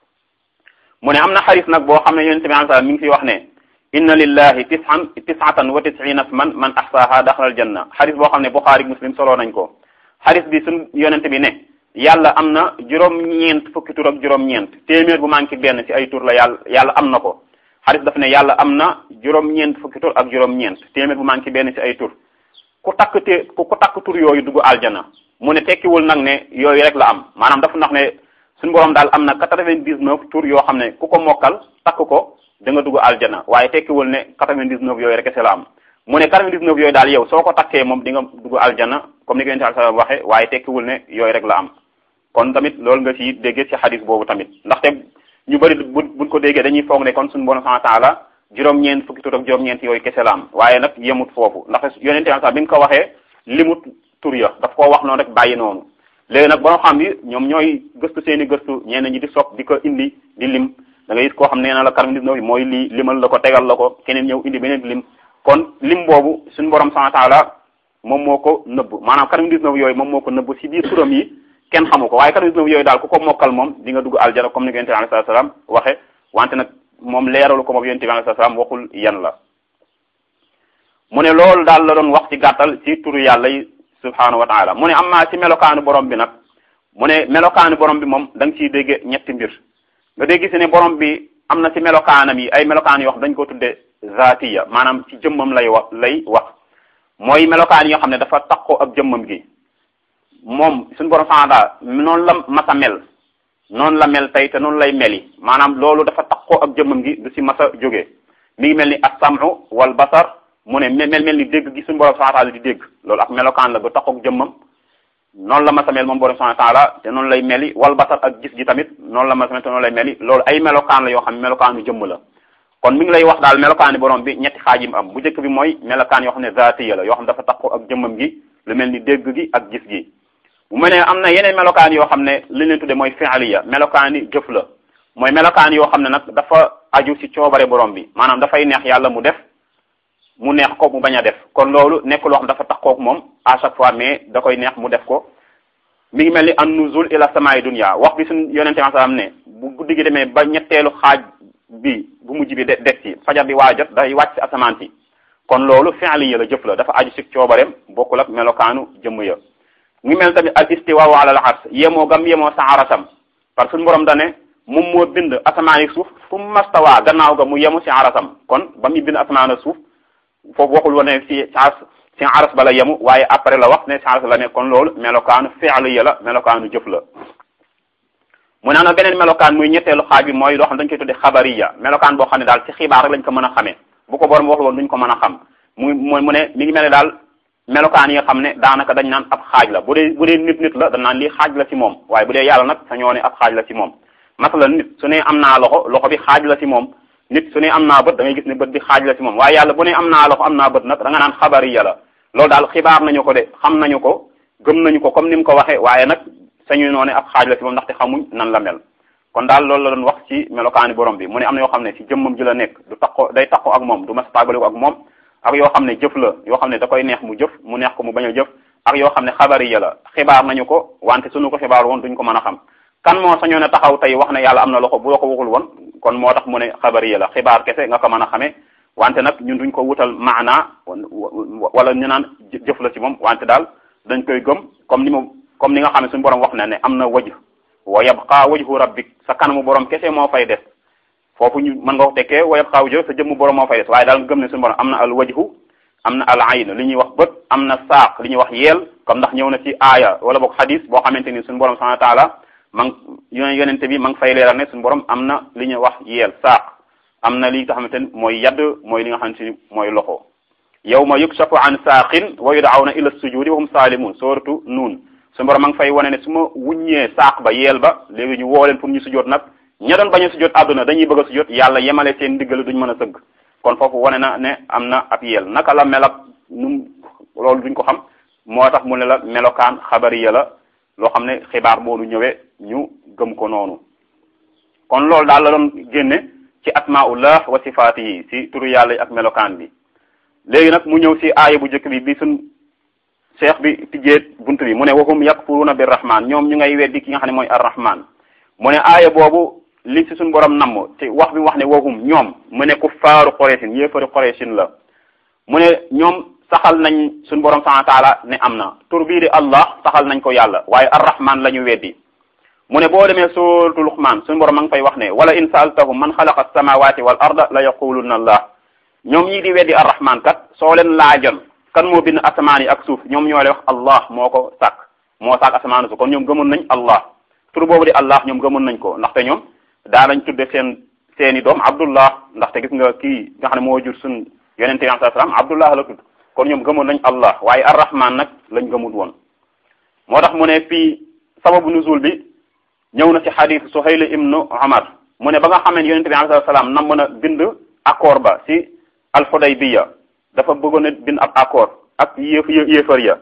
mu ne am na xadis nag boo xam ne yonente bi sallam mi ngi fi wax ne inna lillahi tisan tisatan wa tisina man man ahsaha daxala aljanna xadis boo xam ne Buxaari muslim soloo nañ ko xadis bi suñ yonente bi ne yàlla am na juróom-ñeent fukki tur ak juróom-ñeent téeméer bu manqué benn ci ay tur la yàlla yàlla am na ko xadis daf ne yàlla am na juróom-ñeent fukki tur ak juróom-ñeent téeméer bu manqué benn ci ay tur ku takk te ku takk tur yooyu dugg aljana mu ne tekkiwul nag ne yooyu rek la am maanaam dafa nax ne suñu borom daal am na quatre-vingt-dix-neuf tur yoo xam ne ku ko mokkal takk ko da nga dugg aljana waaye tekkiwul ne quatre-vingt-dix-neuf yooyu rek kese la am mu ne quatre-vingt-dix-neuf yooyu daal yow soo ko takkee moom di nga dugg aljana comme ni ko yonent sallallahu alayhi wasallam waxe waaye tekkiwul ne yooyu rek la am kon tamit loolu nga ci déggee ci xadis boobu tamit ndaxte ñu bëri bu buñ ko déggee dañuy foog ne kon suñu borom subhanahu wa ta'ala juróom-ñeent fukki tur ak juróom-ñeent yooyu kese la am waaye nag yemut foofu ndax yonent sallallahu bi nga ko waxee limut tur ya daf koo wax noonu rek bàyyi noonu léegi nag boo xam ni ñoom ñooy gëstu seen i gëstu ñenn ñi di sopp di ko indi di lim da ngay gis koo xam ne nee na la quatre-vingt-dix-neuf mooy lii limal la ko tegal la ko keneen ñëw indi beneen lim kon lim boobu suñu borom subhanahu wa ta'ala moom moo ko nëbb maanaam quatre-vingt-dix-neuf yooyu moom moo ko nëbb ci biir turam yi kenn xamu ko waaye quatre-vingt-dix-neuf yooyu daal ku ko mokkal moom di nga dugg aljana comme ni ko yonent bi alayhi salaam waxe wante nag moom leeralu ko moom yonent bi alayhi salaam waxul yan la mu ne loolu daal la doon wax ci gàttal ci turu yàlla yi subhanahu wa taala mu ne am naa ci melokaanu borom bi nag mu ne melokaanu borom bi moom da nga ciy dégg ñetti mbir nga dégg si ne borom bi am na ci melokaanam yi ay melokaan yoo xam dañ ko tudde zaatiya maanaam ci jëmmam lay wax lay wax mooy melokaan yoo xam ne dafa takkoo ak jëmmam gi moom suñu borom subhanahu noonu la masa mel noonu la mel tey te noonu lay meli maanaam loolu dafa takkoo ak jëmmam gi du si masa jógee mi ngi mel ni as-sam'u wal basar mu ne mel mel ni dégg gi suñu borom subhanahu wa ta'ala di dégg loolu ak melokaan la ba taxaw ak jëmmam noonu la ma samel moom borom subhanahu wa ta'ala te noonu lay meli wal basar ak gis gi tamit noonu la ma samel te noonu lay meli loolu ay melokaan la yoo xam ne melokaanu jëmm la kon mi ngi lay wax daal melokaani borom bi ñetti xaaj yi mu am bu njëkk bi mooy melokaan yoo xam ne zaatiya la yoo xam ne dafa taxaw ak jëmmam gi lu mel ni dégg gi ak gis gi bu mel ne am na yeneen melokaan yoo xam ne li leen tudde mooy fi'liya melokaani jëf la mooy melokaan yoo xam ne nag dafa aju ci coobare borom bi maanaam dafay neex yàlla mu def mu neex ko mu bañ a def kon loolu nekk loo xam dafa taxaw ak moom à chaque fois mais da koy neex mu def ko mi ngi mel ni an nuzul ila samaa'i dunya wax bi suñu yonente bi sallam ne bu guddi gi demee ba ñetteelu xaaj bi bu mujj bi de des ci fajar bi waa jot day wàcc asamaan si kon loolu fi'liya la jëf la dafa aju ci coobareem bokkul ak melokaanu jëmm ya mu ngi mel tamit al istiwa ala al ars yemoo gam yemoo sa arasam parce que suñu borom dane moom moo bind asamaan yi suuf fu mastawaa gannaaw ga mu yemu si arasam kon ba muy bind asamaan ak suuf foofu waxul woon ne si si aras ba la yemu waaye après la wax ne si aras la ne kon loolu melokaanu fi'l ya la melokaanu jëf la mu ne na beneen melokaan muy ñetteelu xaaj bi mooy loo xam dañ koy tudde xabariya melokaan boo xam ne daal ci xibaar rek lañ ko mën a xamee bu ko borom waxul woon duñ ko mën a xam mu mu ne mi ngi mel ne daal melokaan yi nga xam ne daanaka dañ naan ab xaaj la bu dee bu dee nit nit la dañ naan lii xaaj la ci moom waaye bu dee yàlla nag sa ñoo ne ab xaaj la ci moom masalan nit su ne am naa loxo loxo bi xaaj la ci moom nit su ne am naa bët da ngay gis ne bët bi xaaj la ci moom waaye yàlla bu ne am naa loxo am naa bët nag da nga naan xabariya la loolu daal xibaar nañu ko de xam nañu ko gëm nañu ko comme ni mu ko waxee waaye nag sañu noo ne ab xaaj la ci moom ndaxte xamuñ nan la mel kon daal loolu la doon wax ci melokaani borom bi mu ne am na yoo xam ne ci jëmmam ji la nekk du takko day takko ak moom du mas tàggale ko ak moom ak yoo xam ne jëf la yoo xam ne da koy neex mu jëf mu neex ko mu bañ a jëf ak yoo xam ne xabariya la xibaar nañu ko wante suñu ko xibaar woon duñ ko mën a xam kan moo sañoo ne taxaw tey wax ne yàlla am na loxo bu la ko waxul woon kon moo tax mu ne xabariya la xibaar kese nga ko mën a xamee wante nag ñun duñ ko wutal maana wala ñu naan jëf la ci moom wante daal dañ koy gëm comme ni mu comme ni nga xam ne suñu borom wax na ne am na wajh wa yabqa wajhu rabbik sa kanamu borom kese moo fay des foofu ñu mën nga ko tekkee wa yabqa wajhu sa jëmmu borom moo fay des waaye daal nga gëm ne suñu borom am na al wajhu am na al ayn li ñuy wax bët am na saaq li ñuy wax yeel comme ndax ñëw na ci aaya wala boog xadis boo xamante ni suñu borom subhanahu wa taala ma ngi yonente bi ma ngi fay leeral ne suñu borom am na li ñuy wax yeel saaq am na li nga xamante ni mooy yadd mooy li nga xamante ni mooy loxo yawma yukshafu an saaqin wa yud'awna ila sujudi wa hum salimun sooratu nuun suñu borom ma ngi fay wane ne su ma wuññee saaq ba yeel ba léegi ñu woo leen pour ñu sujjoot nag ña doon bañ a sujjoot àdduna dañuy bëgg a sujjoot yàlla yemale seen diggal duñ mën a sëgg kon foofu wane na ne am na ab yeel naka la mel ak nu loolu duñ ko xam moo tax mu ne la melokaan xabariya la loo xam ne xibaar boonu ñëwee ñu gëm ko noonu kon loolu daal la doon génne ci asmaullah wa sifaati yi si turu yàlla yi ak melokaan bi léegi nag mu ñëw si aaya bu njëkk bi bi suñ cheikh bi tijjee bunt bi mu ne wahum yakfuruna bir rahman ñoom ñu ngay weddi ki nga xam ne mooy ar rahman mu ne aaya boobu li si suñ borom namm te wax bi wax ne wahum ñoom mu ne kuffaaru Qurayshin yéefari Qurayshin la mu ne ñoom saxal nañ suñ borom subhanahu wa taala ne am na tur bii di Allah saxal nañ ko yàlla waaye ar-Rahman la ñu weddi mu ne boo demee suuratu Luqmaan suñ borom ma ngi fay wax ne wala in saaltahum man xalaqa as-samawati wal arda la yaquluna Allah ñoom ñii di weddi ar-Rahman kat soo leen laajoon kan moo bind asamaan yi ak suuf ñoom ñoo lay wax Allah moo ko sàkk moo sàkk asamaan suuf kon ñoom gëmoon nañ Allah tur boobu di Allah ñoom gëmoon nañ ko ndaxte ñoom daa lañ tudde seen seeni doom Abdullah ndaxte gis nga kii nga xam ne moo jur suñ yonente bi sallallahu alayhi wasallam Abdullah la tudd kon ñoom gëmoon nañ Allah waaye ar-Rahman nag lañ gëmul woon moo tax mu ne fii sababu nuzul bi ñëw na ci xadiis Suhayl ibnu Umar mu ne ba nga xam ne yonente bi sallallahu alayhi wasallam nam mën a bind accord ba ci al-Hudaybiya dafa bëggoon a bind ab accord ak yéef yéefar ya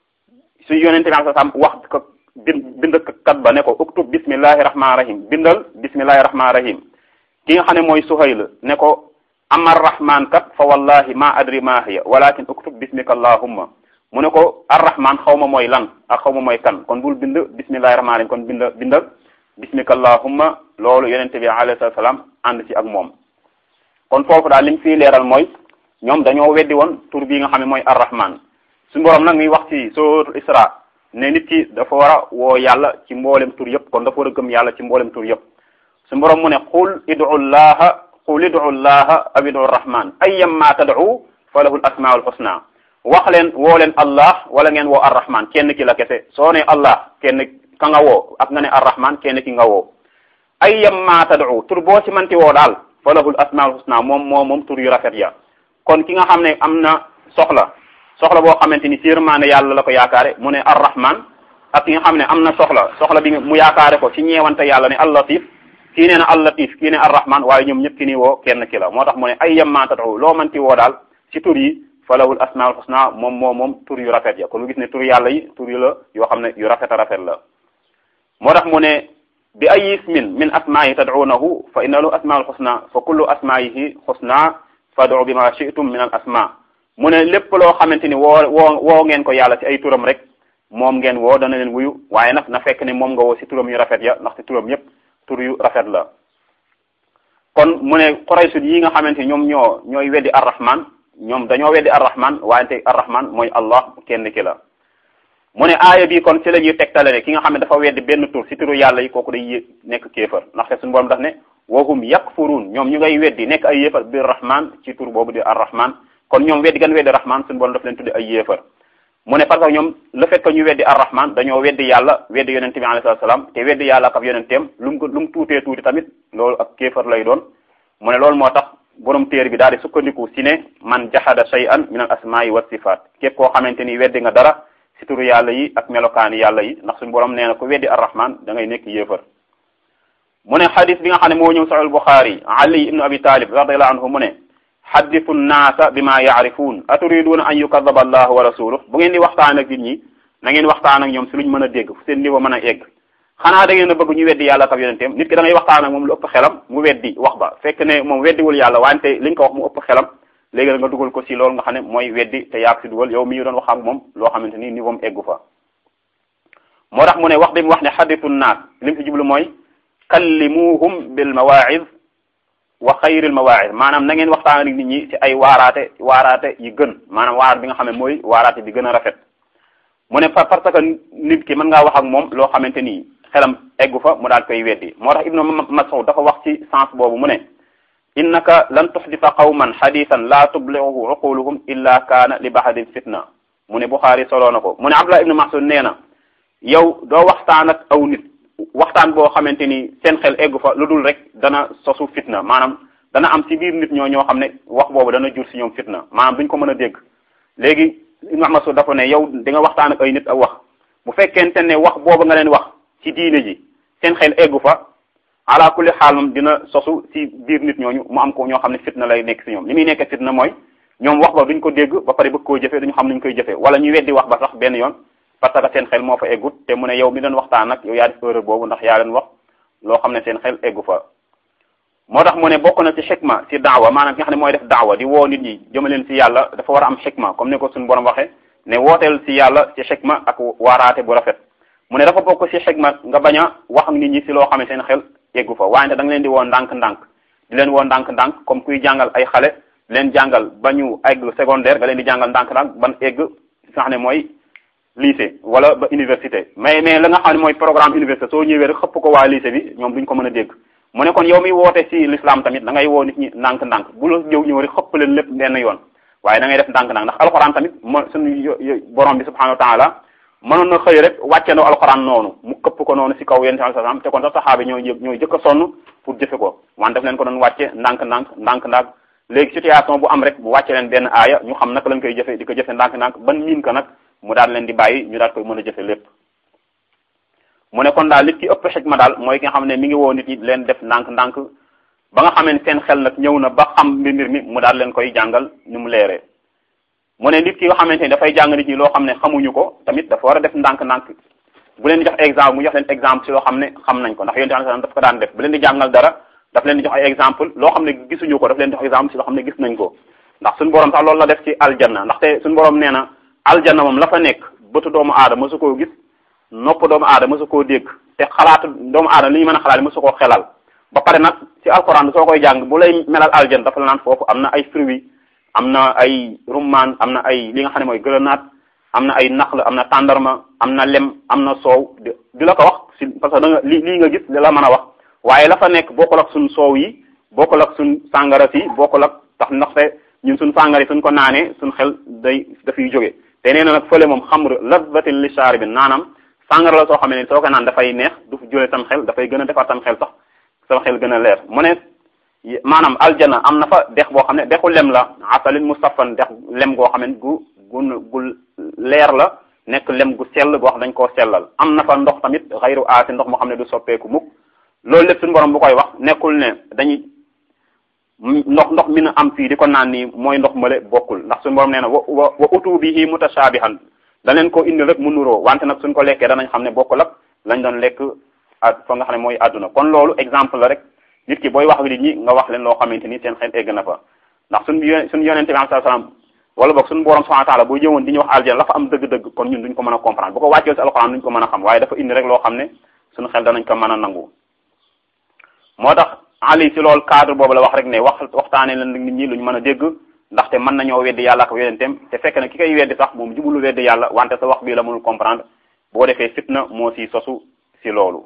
su yonente bi sallallahu alayhi wasallam wax ko bind bind kat ba ne ko uktub bismillahi rahmaani rahim bindal bismillahi rahmaani rahim ki nga xam ne mooy Suhayl ne ko amar rahman kat fa wallahi ma adri ma hiya walakin uktub bismika allahumma mu ne ko arrahman xaw ma mooy lan ak xaw ma mooy kan kon bul bind bismillahi rahmaani rahim kon bind bindal bismika allahumma loolu yonente bi alayhi salaam ànd ci ak moom kon foofu daal li mu fii leeral mooy ñoom dañoo weddi woon tur bii nga xam ne mooy arrahman suñu borom nag muy wax ci suratul isra ne nit ki dafa war a woo yàlla ci mboolem tur yëpp kon dafa war a gëm yàlla ci mboolem tur yëpp suñu borom mu ne qul idu llaha qul idu llaha aw idu rahman ayyamma tad'u fa lahu al asmaul husna wax leen woo leen allah wala ngeen woo arrahman kenn ki la kese soo ne allah kenn ka nga woo ak nga ne arrahman kenn ki nga woo ayyamma tad'u tur boo ci manti woo daal fa lahu al asmaul husna moom moo moom tur yu rafet ya kon ki nga xam ne am na soxla soxla boo xamante ni ci yërmande yàlla la ko yaakaare mu ne arrahman ak ki nga xam ne am na soxla soxla bi mu yaakaare ko ci ñeewante yàlla ne allatif kii nee na allatif kii ne arrahman waaye ñoom ñëpp ki ni woo kenn ki la moo tax mu ne ay yemma tad'u loo manti woo daal ci tur yi falahul asmaul husna moom moo moom tur yu rafet ya kon lu gis ne tur yàlla yi tur yu la yoo xam ne yu rafet a rafet la moo tax mu ne bi ay ismin min asmaayi tad'unahu fa inna lahu asmaul husna fa kullu asmaayihi husna fad'u bima shi'tum min al asma mu ne lépp loo xamante ni woo woo woo ngeen ko yàlla ci ay turam rek moom ngeen woo dana leen wuyu waaye nag na fekk ne moom nga woo ci turam yu rafet ya ndaxte turam yépp tur yu rafet la kon mu ne Quraysh yi nga xamante ni ñoom ñoo ñooy weddi arrahman ñoom dañoo weddi arrahman wante arrahman mooy allah kenn ki la mu ne aaya bi kon ci la ñuy tegtale ne ki nga xam ne dafa weddi benn tur ci turu yàlla yi kooku day yé nekk kéefar ndaxte suñu borom daf ne wahum yakfurun ñoom ñu ngay weddi nekk ay yéefar bir rahman ci tur boobu di ar rahman kon ñoom weddi gan weddi rahman suñu borom daf leen tudde ay yéefar mu ne parce que ñoom le fait que ñu weddi ar rahman dañoo weddi yàlla weddi yonente bi alayhi salaam te weddi yàlla ak yonenteem lu mu lu mu tuutee tuuti tamit loolu ak kéefar lay doon mu ne loolu moo tax borom téere bi daal di sukkandiku si ne man jahada shay'an min al asma'i wa sifat képp koo xamante ni weddi nga dara si turu yàlla yi ak melokaani yàlla yi ndax suñu borom nee na ko weddi arrahman da ngay nekk yéefar mu ne xadis bi nga xam ne moo ñëw sahih buxaari ali ibnu abi talib radiallahu anhu mu ne xaddisu nnaasa bima yaarifuun aturiduuna an yukadaba allahu wa rasuluh bu ngeen di waxtaan ak nit ñi na ngeen waxtaan ak ñoom si luñ mën a dégg fu seen niveau mën a egg xanaa da ngeen a bëgg ñu weddi yàlla ak yonenteem nit ki da ngay waxtaan ak moom lu ëpp xelam mu weddi wax ba fekk ne moom weddiwul yàlla wante liñ ko wax mu ëpp xelam léegi nga dugal ko si loolu nga xam ne mooy weddi te yaag si dugal yow mi ñu doon wax ak moom loo xamante ni niveau mu eggu fa moo tax mu ne wax bi mu wax ne xaditu naas li mu si jublu mooy kallimuhum bil mawaiz wa xayril mawaiz maanaam na ngeen waxtaan ak nit ñi ci ay waaraate waaraate yi gën maanaam waaraat bi nga xam ne mooy waaraate bi gën a rafet mu ne parce que nit ki mën ngaa wax ak moom loo xamante ni xelam eggu fa mu daal koy weddi moo tax ibnu mas'ud dafa wax ci sens boobu mu ne innaka lan tuxdita qawman xadisan la tubliuhu uquluhum illa kaana li bahadin fitna mu ne Buxaari soloo na ko mu ne Abdullah ibnu Mas'ud nee na yow doo waxtaan ak aw nit waxtaan boo xamante ni seen xel eggu fa lu dul rek dana sosu fitna maanaam dana am ci biir nit ñoo ñoo xam ne wax boobu dana jur si ñoom fitna maanaam duñ ko mën a dégg léegi ibnu Mas'ud dafa ne yow di nga waxtaan ak ay nit ak wax bu fekkente ne wax boobu nga leen wax ci diine ji seen xel eggu fa ala kulli xaal moom dina sosu ci biir nit ñooñu mu am ko ñoo xam ne fitna lay nekk ci ñoom li muy nekk fitna mooy ñoom wax ba duñ ko dégg ba pare bëgg koo jëfee duñu xam nuñ koy jëfee wala ñu weddi wax ba sax benn yoon parce que seen xel moo fa eggut te mu ne yow mi doon waxtaan nag yow yaa def erreur boobu ndax yaa leen wax loo xam ne seen xel eggu fa moo tax mu ne bokk na ci xikma ci daawa maanaam ki nga xam ne mooy def daawa di woo nit ñi jëmaleen ci yàlla dafa war a am xikma comme ni ko suñu borom waxee ne wooteel ci yàlla ci xikma ak waaraate bu rafet mu ne dafa bokk ci xikma nga bañ a wax ak nit ñi ci loo xam ne seen xel eggu fa waaye da nga leen di woo ndànk-ndànk di leen woo ndànk-ndànk comme kuy jàngal ay xale leen jàngal ba ñu egg secondaire nga leen di jàngal ndànk-ndànk ban egg fi nga xam ne mooy lycée wala ba université mais mais la nga xam ne mooy programme université soo ñëwee rek xëpp ko waa lycée bi ñoom duñ ko mën a dégg mu ne kon yow mi woote ci l'islam tamit da ngay woo nit ñi ndànk-ndànk bu la ñëw ñëw rek xëpp leen lépp benn yoon waaye da ngay def ndànk-ndànk ndax alxuraan tamit mo suñu borom bi subhanahu wa taala mënoon na xëy rek wàccandoo alxuraan noonu mu këpp ko noonu ci kaw yéen sallallahu alayhi wasallam te kon sax saxaaba ñoo ñooy jëkk a sonn pour jëfe ko wante daf leen ko doon wàcce ndànk-ndànk ndànk-ndànk léegi situation bu am rek mu wàcce leen benn aaya ñu xam naka lañ koy jëfe di ko jëfe ndànk-ndànk ban miin ko nag mu daal leen di bàyyi ñu daal koy mën a jëfe lépp mu ne kon daal nit ki ëpp xikma daal mooy ki nga xam ne mi ngi woo nit ñi leen def ndànk-ndànk ba nga xamee seen xel nag ñëw na ba xam mbir mi mu daal leen koy jàngal ni mu leeree mu ne nit ki nga xamante ni dafay jàng nit ñi loo xam ne xamuñu ko tamit dafa war a def ndànk-ndànk bu leen di jox exemple mu jox leen exemple ci loo xam ne xam nañ ko ndax yonent sallallahu alayhi wasallam daf ko daan def bu leen di jàngal dara daf leen di jox ay exemple loo xam ne gisuñu ko daf leen di jox exemple ci loo xam ne gis nañ ko ndax suñu borom sax loolu la def ci aljanna ndaxte suñu borom nee na aljanna moom la fa nekk bëtu doomu aadama mësu koo gis nopp doomu aadama mësu koo dégg te xalaatu doomu aadama li ñu mën a xalaat mësu koo xelal ba pare nag ci alxuraan soo koy jàng bu lay melal aljanna dafa la naan foofu am na ay fruits am na ay rummaan am na ay li nga xam ne mooy grenade am na ay naql am na tàndarma am na lem am na soow di la ko wax si parce que da nga li lii nga gis li la mën a wax waaye la fa nekk bokkul ak suñ soow yi bokkul ak suñ sàngara si bokkul ak tax ndaxte ñun suñ sàngara yi suñ ko naanee suñ xel day dafay jóge te nee na nag fële moom xamr lazzatin li shaaribin naanam sàngara la soo xam ne soo ko naan dafay neex du jóle sam xel dafay gën a defar sam xel sax sam xel gën a leer mu ne maanaam aljana am na fa dex boo xam ne dexu lem la asalin mustaffan dex lem goo xam ne gu gu gu leer la nekk lem gu sell goo xam dañ koo sellal am na fa ndox tamit xayru aasi ndox moo xam ne du soppeeku mukk loolu lépp suñu borom bu koy wax nekkul ne dañuy ndox ndox mi na am fii di ko naan nii mooy ndox male bokkul ndax suñu borom nee na wa wa wa utu bihi mutashabihan da leen ko indi rek mu nuroo wante nag suñ ko lekkee danañ xam ne bokkul ak lañ doon lekk ak fa nga xam ne mooy àdduna kon loolu exemple la rek nit ki booy wax nit ñi nga wax leen loo xamante ni seen xel egg na fa ndax suñ suñu yonente bi sallallahu alayhi wasallam wala boog suñu borom subhanahu wa ta'ala boo ñëwoon di ñu wax aljana la fa am dëgg-dëgg kon ñun duñ ko mën a comprendre bu ko wàccee ci alxuraan duñ ko mën a xam waaye dafa indi rek loo xam ne suñu xel danañ ko mën a nangu moo tax ali si loolu cadre boobu la wax rek ne wax waxtaane leen nit ñi luñ mën a dégg ndaxte mën nañoo weddi yàlla ak yonenteem te fekk na ki koy weddi sax moom jubulu weddi yàlla wante sa wax bii la mënul comprendre boo defee fitna moo si sosu si loolu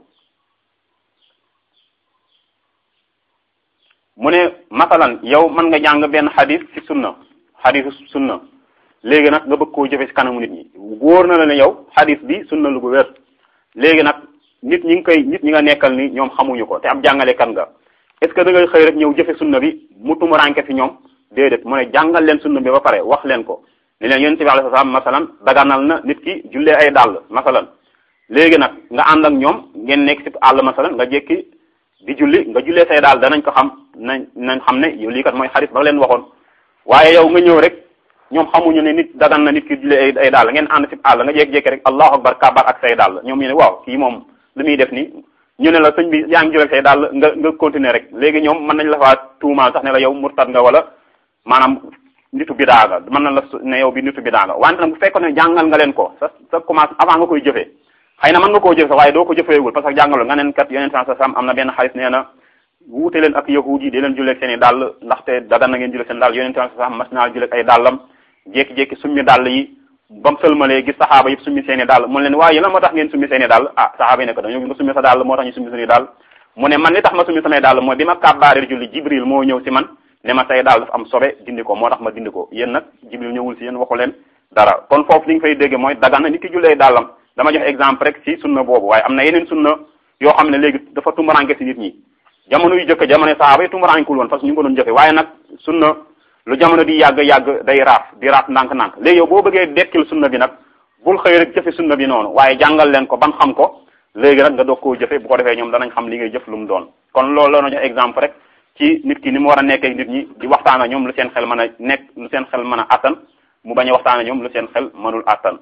mu ne masalan yow mën nga jàng benn xadis ci sunna xadisu sunna léegi nag nga bëgg koo jëfe ci kanamu nit ñi wóor na la ne yow xadis bi sunna lu ko wér léegi nag nit ñi ngi koy nit ñi nga nekkal ni ñoom xamuñu ko te ab jàngalekat nga est ce que da ngay xëy rek ñëw jëfe sunna bi mu tumuranke fi ñoom déedéet mu ne jàngal leen sunna bi ba pare wax leen ko ne leen yonent bi alayhi salaam masalan daganal na nit ki jullee ay dàll masalan léegi nag nga ànd ak ñoom ngeen nekk ci àll masalan nga jékki di julli nga jullee say daal danañ ko xam nañ nañ xam ne yow lii kat mooy xarit ba leen waxoon waaye yow nga ñëw rek ñoom xamuñu ne nit dagan na nit ki jullee ay ay daal ngeen ànd ci àll nga jékki-jékki rek allahu akbar kabar ak say daal ñoom ñu ne waaw kii moom lu muy def ni ñu ne la sëñ bi yaa ngi jullee say daal nga nga continuer rek léegi ñoom mën nañ la faa tuumaal sax ne la yow murtad nga wala maanaam nitu bidaa nga mën na la ne yow bi nitu bidaa nga wante nag bu fekkoon ne jàngal nga leen ko sa sa commence avant nga koy jëfee xëy na mën nga koo jëf sax waaye doo ko jëfeewul parce que jàngaloon nga neen kat yonent sa sam am na benn xalis nee na wuute leen ak yahuud yi di leen julleeg seen i dàll ndaxte dagan na ngeen julleeg seen dàll yonent sa sam mas naa julleeg ay dàllam jékki-jékki summi dàll yi ba mu sëlmalee gis saxaaba yëpp summi seen i dàll mu leen waaye lan moo tax ngeen summi seen i dàll ah saxaaba yi ne ko dañoo nga summi sa dàll moo tax ñu summi suñuy dàll mu ne man li tax ma summi samay dàll mooy bi ma kàbbaaree julli jibril moo ñëw si man ne ma say dàll dafa am sobe dindi ko moo tax ma dindi ko yéen nag jibril ñëwul si yéen waxu leen dara kon foofu li nga fay dégge mooy dagan na nit ki jullee dàllam dama jox exemple rek ci sunna boobu waaye am na yeneen sunna yoo xam ne léegi dafa tumuranke ci nit ñi jamono yu jëkk jamono saxaaba yi tumurankul woon parce que ñu ngi ko doon jëfe waaye nag sunna lu jamono di yàgg yàgg day raaf di raaf ndànk-ndànk léegi yow boo bëggee dekkil sunna bi nag bul xëy rek jëfe sunna bi noonu waaye jàngal leen ko ban xam ko léegi nag nga doog koo jëfe bu ko defee ñoom danañ xam li ngay jëf lu mu doon kon loolu la jox exemple rek ci nit ki ni mu war a nekkee nit ñi di waxtaan ak ñoom lu seen xel mën a nekk lu seen xel mën a attan mu bañ a waxtaan ak ñoom lu seen xel mënul attan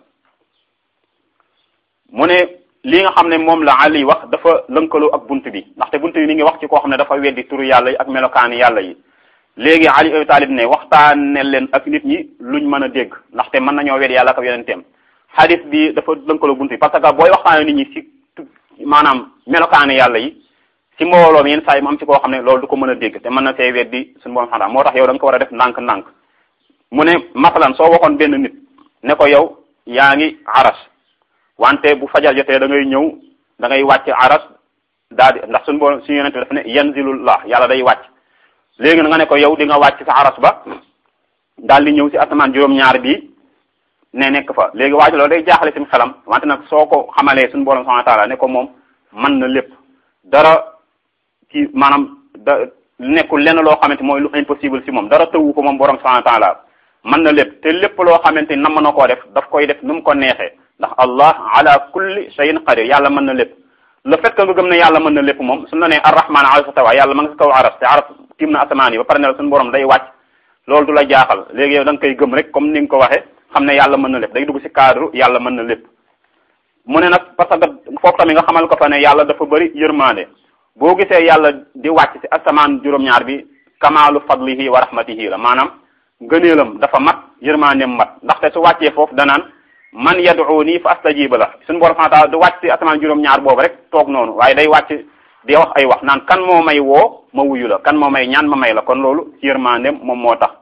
mu ne li nga xam ne moom la Ali wax dafa lënkaloo ak bunt bi ndaxte bunt bi mi ngi wax ci koo xam ne dafa weddi turu yàlla yi ak melokaani yàlla yi léegi Ali Abi Talib ne waxtaane leen ak nit ñi luñ mën a dégg ndaxte mën nañoo weddi yàlla ak yonenteem hadith bi dafa lënkaloo bunt bi parce que booy waxtaane nit ñi ci maanaam melokaani yàlla yi ci mbooloo mi yenn saa yi mu am ci koo xam ne loolu du ko mën a dégg te mën na see weddi suñu borom xanaa moo tax yow da nga ko war a def ndànk-ndànk mu ne masalan soo waxoon benn nit ne ko yow yaa ngi aras wante bu fajar jotee da ngay ñëw da ngay wàcc aras daal di ndax suñu borom suñu yonente dafa ne yanzilullah yàlla day wàcc léegi nga ne ko yow di nga wàcc sa aras ba daal di ñëw si asamaan juróom-ñaar bi ne nekk fa léegi wàcc loolu day jaaxale suñu xelam wante nag soo ko xamalee suñu borom subhanahu wa taala ne ko moom mën na lépp dara ci maanaam da nekkul lenn loo xamante mooy lu impossible si moom dara tëwu ko moom borom subhanahu wa taala mën na lépp te lépp loo xamante ni nam na koo def daf koy def nu mu ko neexee ndax allah ala kulli shay'in qadir yàlla mën na lépp le fait que nga gëm ne yàlla mën na lépp moom suñu la nee arrahman ala stawa yàlla ma nga si kaw aras te aras tiim na asamaan yi ba pare ne la suñu borom day wàcc loolu du la jaaxal léegi yow da nga koy gëm rek comme ni nga ko waxee xam ne yàlla mën na lépp day dugg si cadre yàlla mën na lépp mu ne nag parce que foofu tamit nga xamal ko fa ne yàlla dafa bëri yërmande boo gisee yàlla di wàcc si asamaan juróom-ñaar bi kamaalu fadlihi wa rahmatihi la maanaam ngëneelam dafa mat yërmandeem mat ndaxte su wàccee foofu danaan man yad'uni fa astajiba la suñu borom subhanahu wa ta'ala du wàcc ci asamaan juróom-ñaar boobu rek toog noonu waaye day wàcc di wax ay wax naan kan moo may woo ma wuyu la kan moo may ñaan ma may la kon loolu ci yërmandeem moom moo tax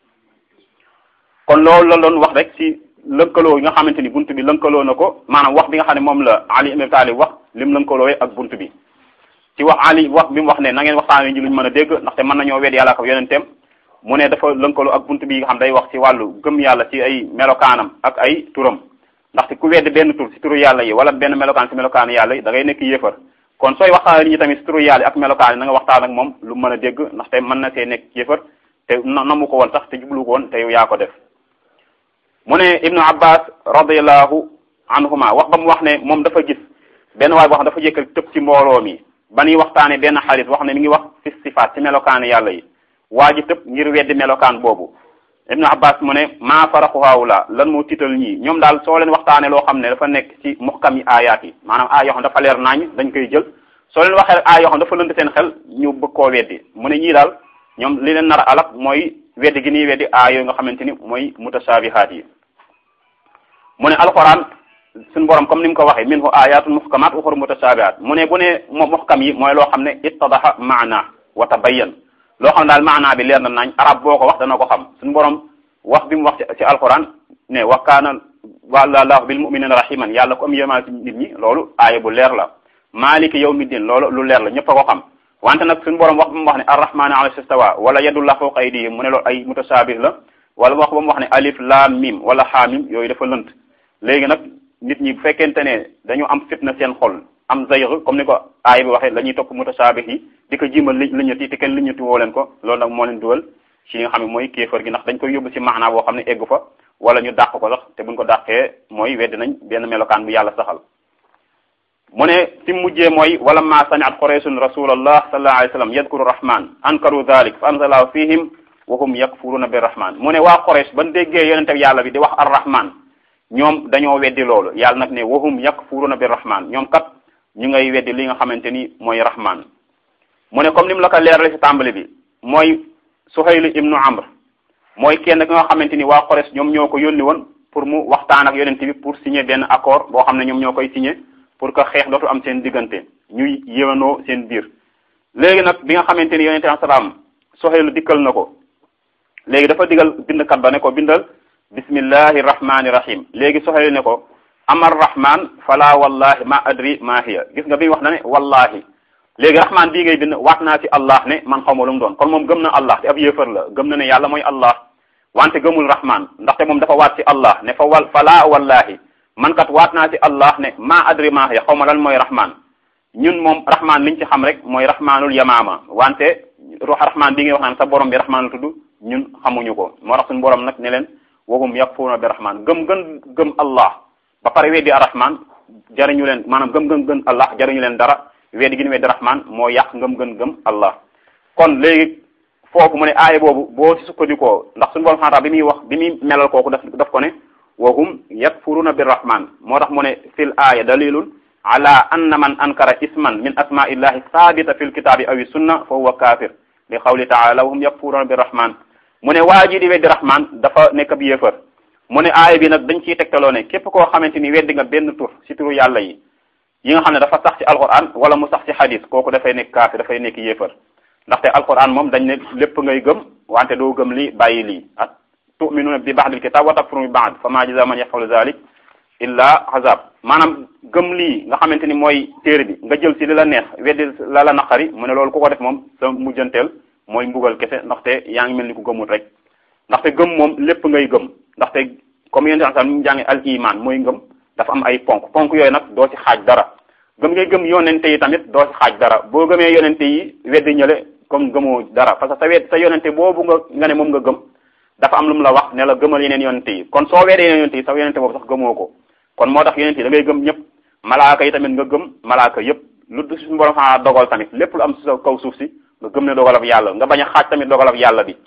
kon loolu la doon wax rek ci lënkaloo yi nga xamante ni bunt bi lënkaloo na ko maanaam wax bi nga xam ne moom la Ali ibn Talib wax lim lënkaloo ak bunt bi ci wax Ali wax bi mu wax ne na ngeen waxtaanee ji luñ mën a dégg ndaxte mën nañoo wedd yàlla ak yonenteem mu ne dafa lënkaloo ak bunt bi nga xam day wax ci wàllu gëm yàlla ci ay melokaanam ak ay turam ndaxte ku wedd benn tur ci turu yàlla yi wala benn melokaan ci melokaanu yàlla yi da ngay nekk yéefar kon sooy waxtaan nit ñi tamit ci turu yàlla yi ak melokaan yi na nga waxtaan ak moom lu mën a dégg ndaxte mën na see nekk yéefar te namu ko woon sax te jublu ko woon te yow yaa ko def mu ne ibnu abbas radiallahu anhuma wax ba mu wax ne moom dafa gis benn waay boo xam dafa jëkk tëb ci mbooloo mi ba ñuy waxtaane benn xarit wax ne mi ngi wax fi sifaat ci melokaanu yàlla yi waa ji tëb ngir weddi melokaan boobu ibnu abbas mu ne maa faraxu haawula lan moo tiital ñii ñoom daal soo leen waxtaane loo xam ne dafa nekk ci muxkam yi aayaat yi maanaam aay yoo xam dafa leer naañ dañ koy jël soo leen waxee aay yoo xam dafa lënt seen xel ñu bëgg koo weddi mu ne ñii daal ñoom li leen nar a alak mooy weddi gi nii weddi aay yooyu nga xamante ni mooy mutashabihaat yi mu ne alquran suñu borom comme ni mu ko waxee minhu ayatun muhkamat uxur mutashabihat mu ne bu ne muhkam yi mooy loo xam ne ittadaha maana wa tabayyan loo xam daal maanaa bi leer na nañ arab boo ko wax dana ko xam suñu borom wax bi mu wax ci alquran ne wa kaana wallahu bil muminina rahiman yàlla ko am yémaa ci nit ñi loolu aaya bu leer la maliki yawmiddin loolu lu leer la ñëpp a ko xam wante nag suñu borom wax ba mu wax ne arrahmani ala istawa wala yadullah fawqa aydihim mu ne loolu ay mutasaabih la wala wax ba mu wax ne alif laam mim wala xaamim yooyu dafa lënt léegi nag nit ñi bu fekkente ne dañu am fitna seen xol am zayr comme ni ko aaya bi waxee la ñuy topp mutasaabih yi di ko jiimal li liñati te kenn liñati woo leen ko loolu nag moo leen dugal ci li nga xam ne mooy kéefar gi ndax dañ koy yóbbu ci maanaa boo xam ne eggu fa wala ñu dàq ko sax te buñ ko dàqee mooy weddi nañ benn melokaan bu yàlla saxal mu ne fi mujjee mooy wala ma samiat qurayshun rasulallah sallallahu alayhi wa sallam yadkuru rahman ankaru dhalik fa anzala fihim wa hum yakfuruna bir rahman mu ne waa quraysh ban déggee yonente yàlla bi di wax ar rahman ñoom dañoo weddi loolu yàlla nag ne wa hum yakfuruna bir rahman ñoom kat ñu ngay weddi li nga xamante ni mooy rahman mu ne comme ni mu la ko leerale ci tàmbali bi mooy Suhayl ibnu Amr mooy kenn ki nga xamante ni waa Quraysh ñoom ñoo ko yónni woon pour mu waxtaan ak yonent bi pour signer benn accord boo xam ne ñoom ñoo koy signer pour que xeex dootu am seen diggante ñuy yéwanoo seen biir léegi nag bi nga xamante ni yonente salaam Suhayl dikkal na ko léegi dafa digal bindkat ba ne ko bindal bismillahi rahmani rahim léegi Suhayl ne ko amar rahman fala wallahi ma adri ma hiya gis nga bi wax na ne wallahi léegi rahman bii ngay bind waat naa ci allah ne man xaw ma lu mu doon kon moom gëm na allah te ab yéefar la gëm na ne yàlla mooy allah wante gëmul rahman ndaxte moom dafa waat ci allah ne fa wal fala wallahi man kat waat naa ci allah ne ma adri ma hiya xaw ma lan mooy rahman ñun moom rahman liñ ci xam rek mooy rahmanul yamaama wante ruux rahman bii ngay wax naan sa borom bi rahman la tudd ñun xamuñu ko moo tax suñu borom nag ne leen wahum yakfuruna bi rahman gëm gën gëm allah ba pare weddi arrahman jariñu leen maanaam gëm gën gën allah jariñu leen dara weddi gi ñu weddi rahman moo yàq ngëm gën gëm allah kon léegi foofu mu ne aaya boobu boo ci sukkandikoo ndax suñu borom xanaa bi muy wax bi muy melal kooku daf daf ko ne wahum yakfuruna bi rahman moo tax mu ne fil aaya dalilun ala anna man ankara isman min asmaillahi sabita fil kitaabi awi sunna fa huwa kafir li qawli taala wahum yakfuruna bi rahman mu ne waa ji di weddi rahman dafa nekk ab yéefar mu ne aaya bi nag dañ ciy tegtaloo ne képp koo xamante ni weddi nga benn tur ci turu yàlla yi yi nga xam ne dafa sax ci alquran wala mu sax ci hadis kooku dafay nekk kaafir dafay nekk yéefar ndaxte alquran moom dañ ne lépp ngay gëm wante doo gëm li bàyyi lii at tuminuna bi ba'dil kitab wa takfuruna bi ba'd fa ma jaza man yafalu zalik illa azab maanaam gëm lii nga xamante ni mooy téere bi nga jël ci li la neex weddi la la naqari mu ne loolu ku ko def moom sa mujjanteel mooy mbugal kese ndaxte yaa ngi mel ni ku gëmul rek ndaxte gëm moom lépp ngay gëm ndaxte comme yéen sax ñu jàngi al iman mooy ngëm dafa am ay ponk ponk yooyu nag doo ci xaaj dara gëm ngay gëm yonente yi tamit doo ci xaaj dara boo gëmee yonente yi weddi ñële comme gëmoo dara parce que sa wedd sa yonente boobu nga nga ne moom nga gëm dafa am lu mu la wax ne la gëmal yeneen yonente yi kon soo weddee yeneen yonente yi sa yonente boobu sax gëmoo ko kon moo tax yonente yi da ngay gëm ñëpp malaaka yi tamit nga gëm malaaka yëpp lu suñu borom xanaa dogal tamit lépp lu am si sa kaw suuf si nga gëm ne dogalab yàlla nga bañ a xaaj tamit dogalab yàlla bi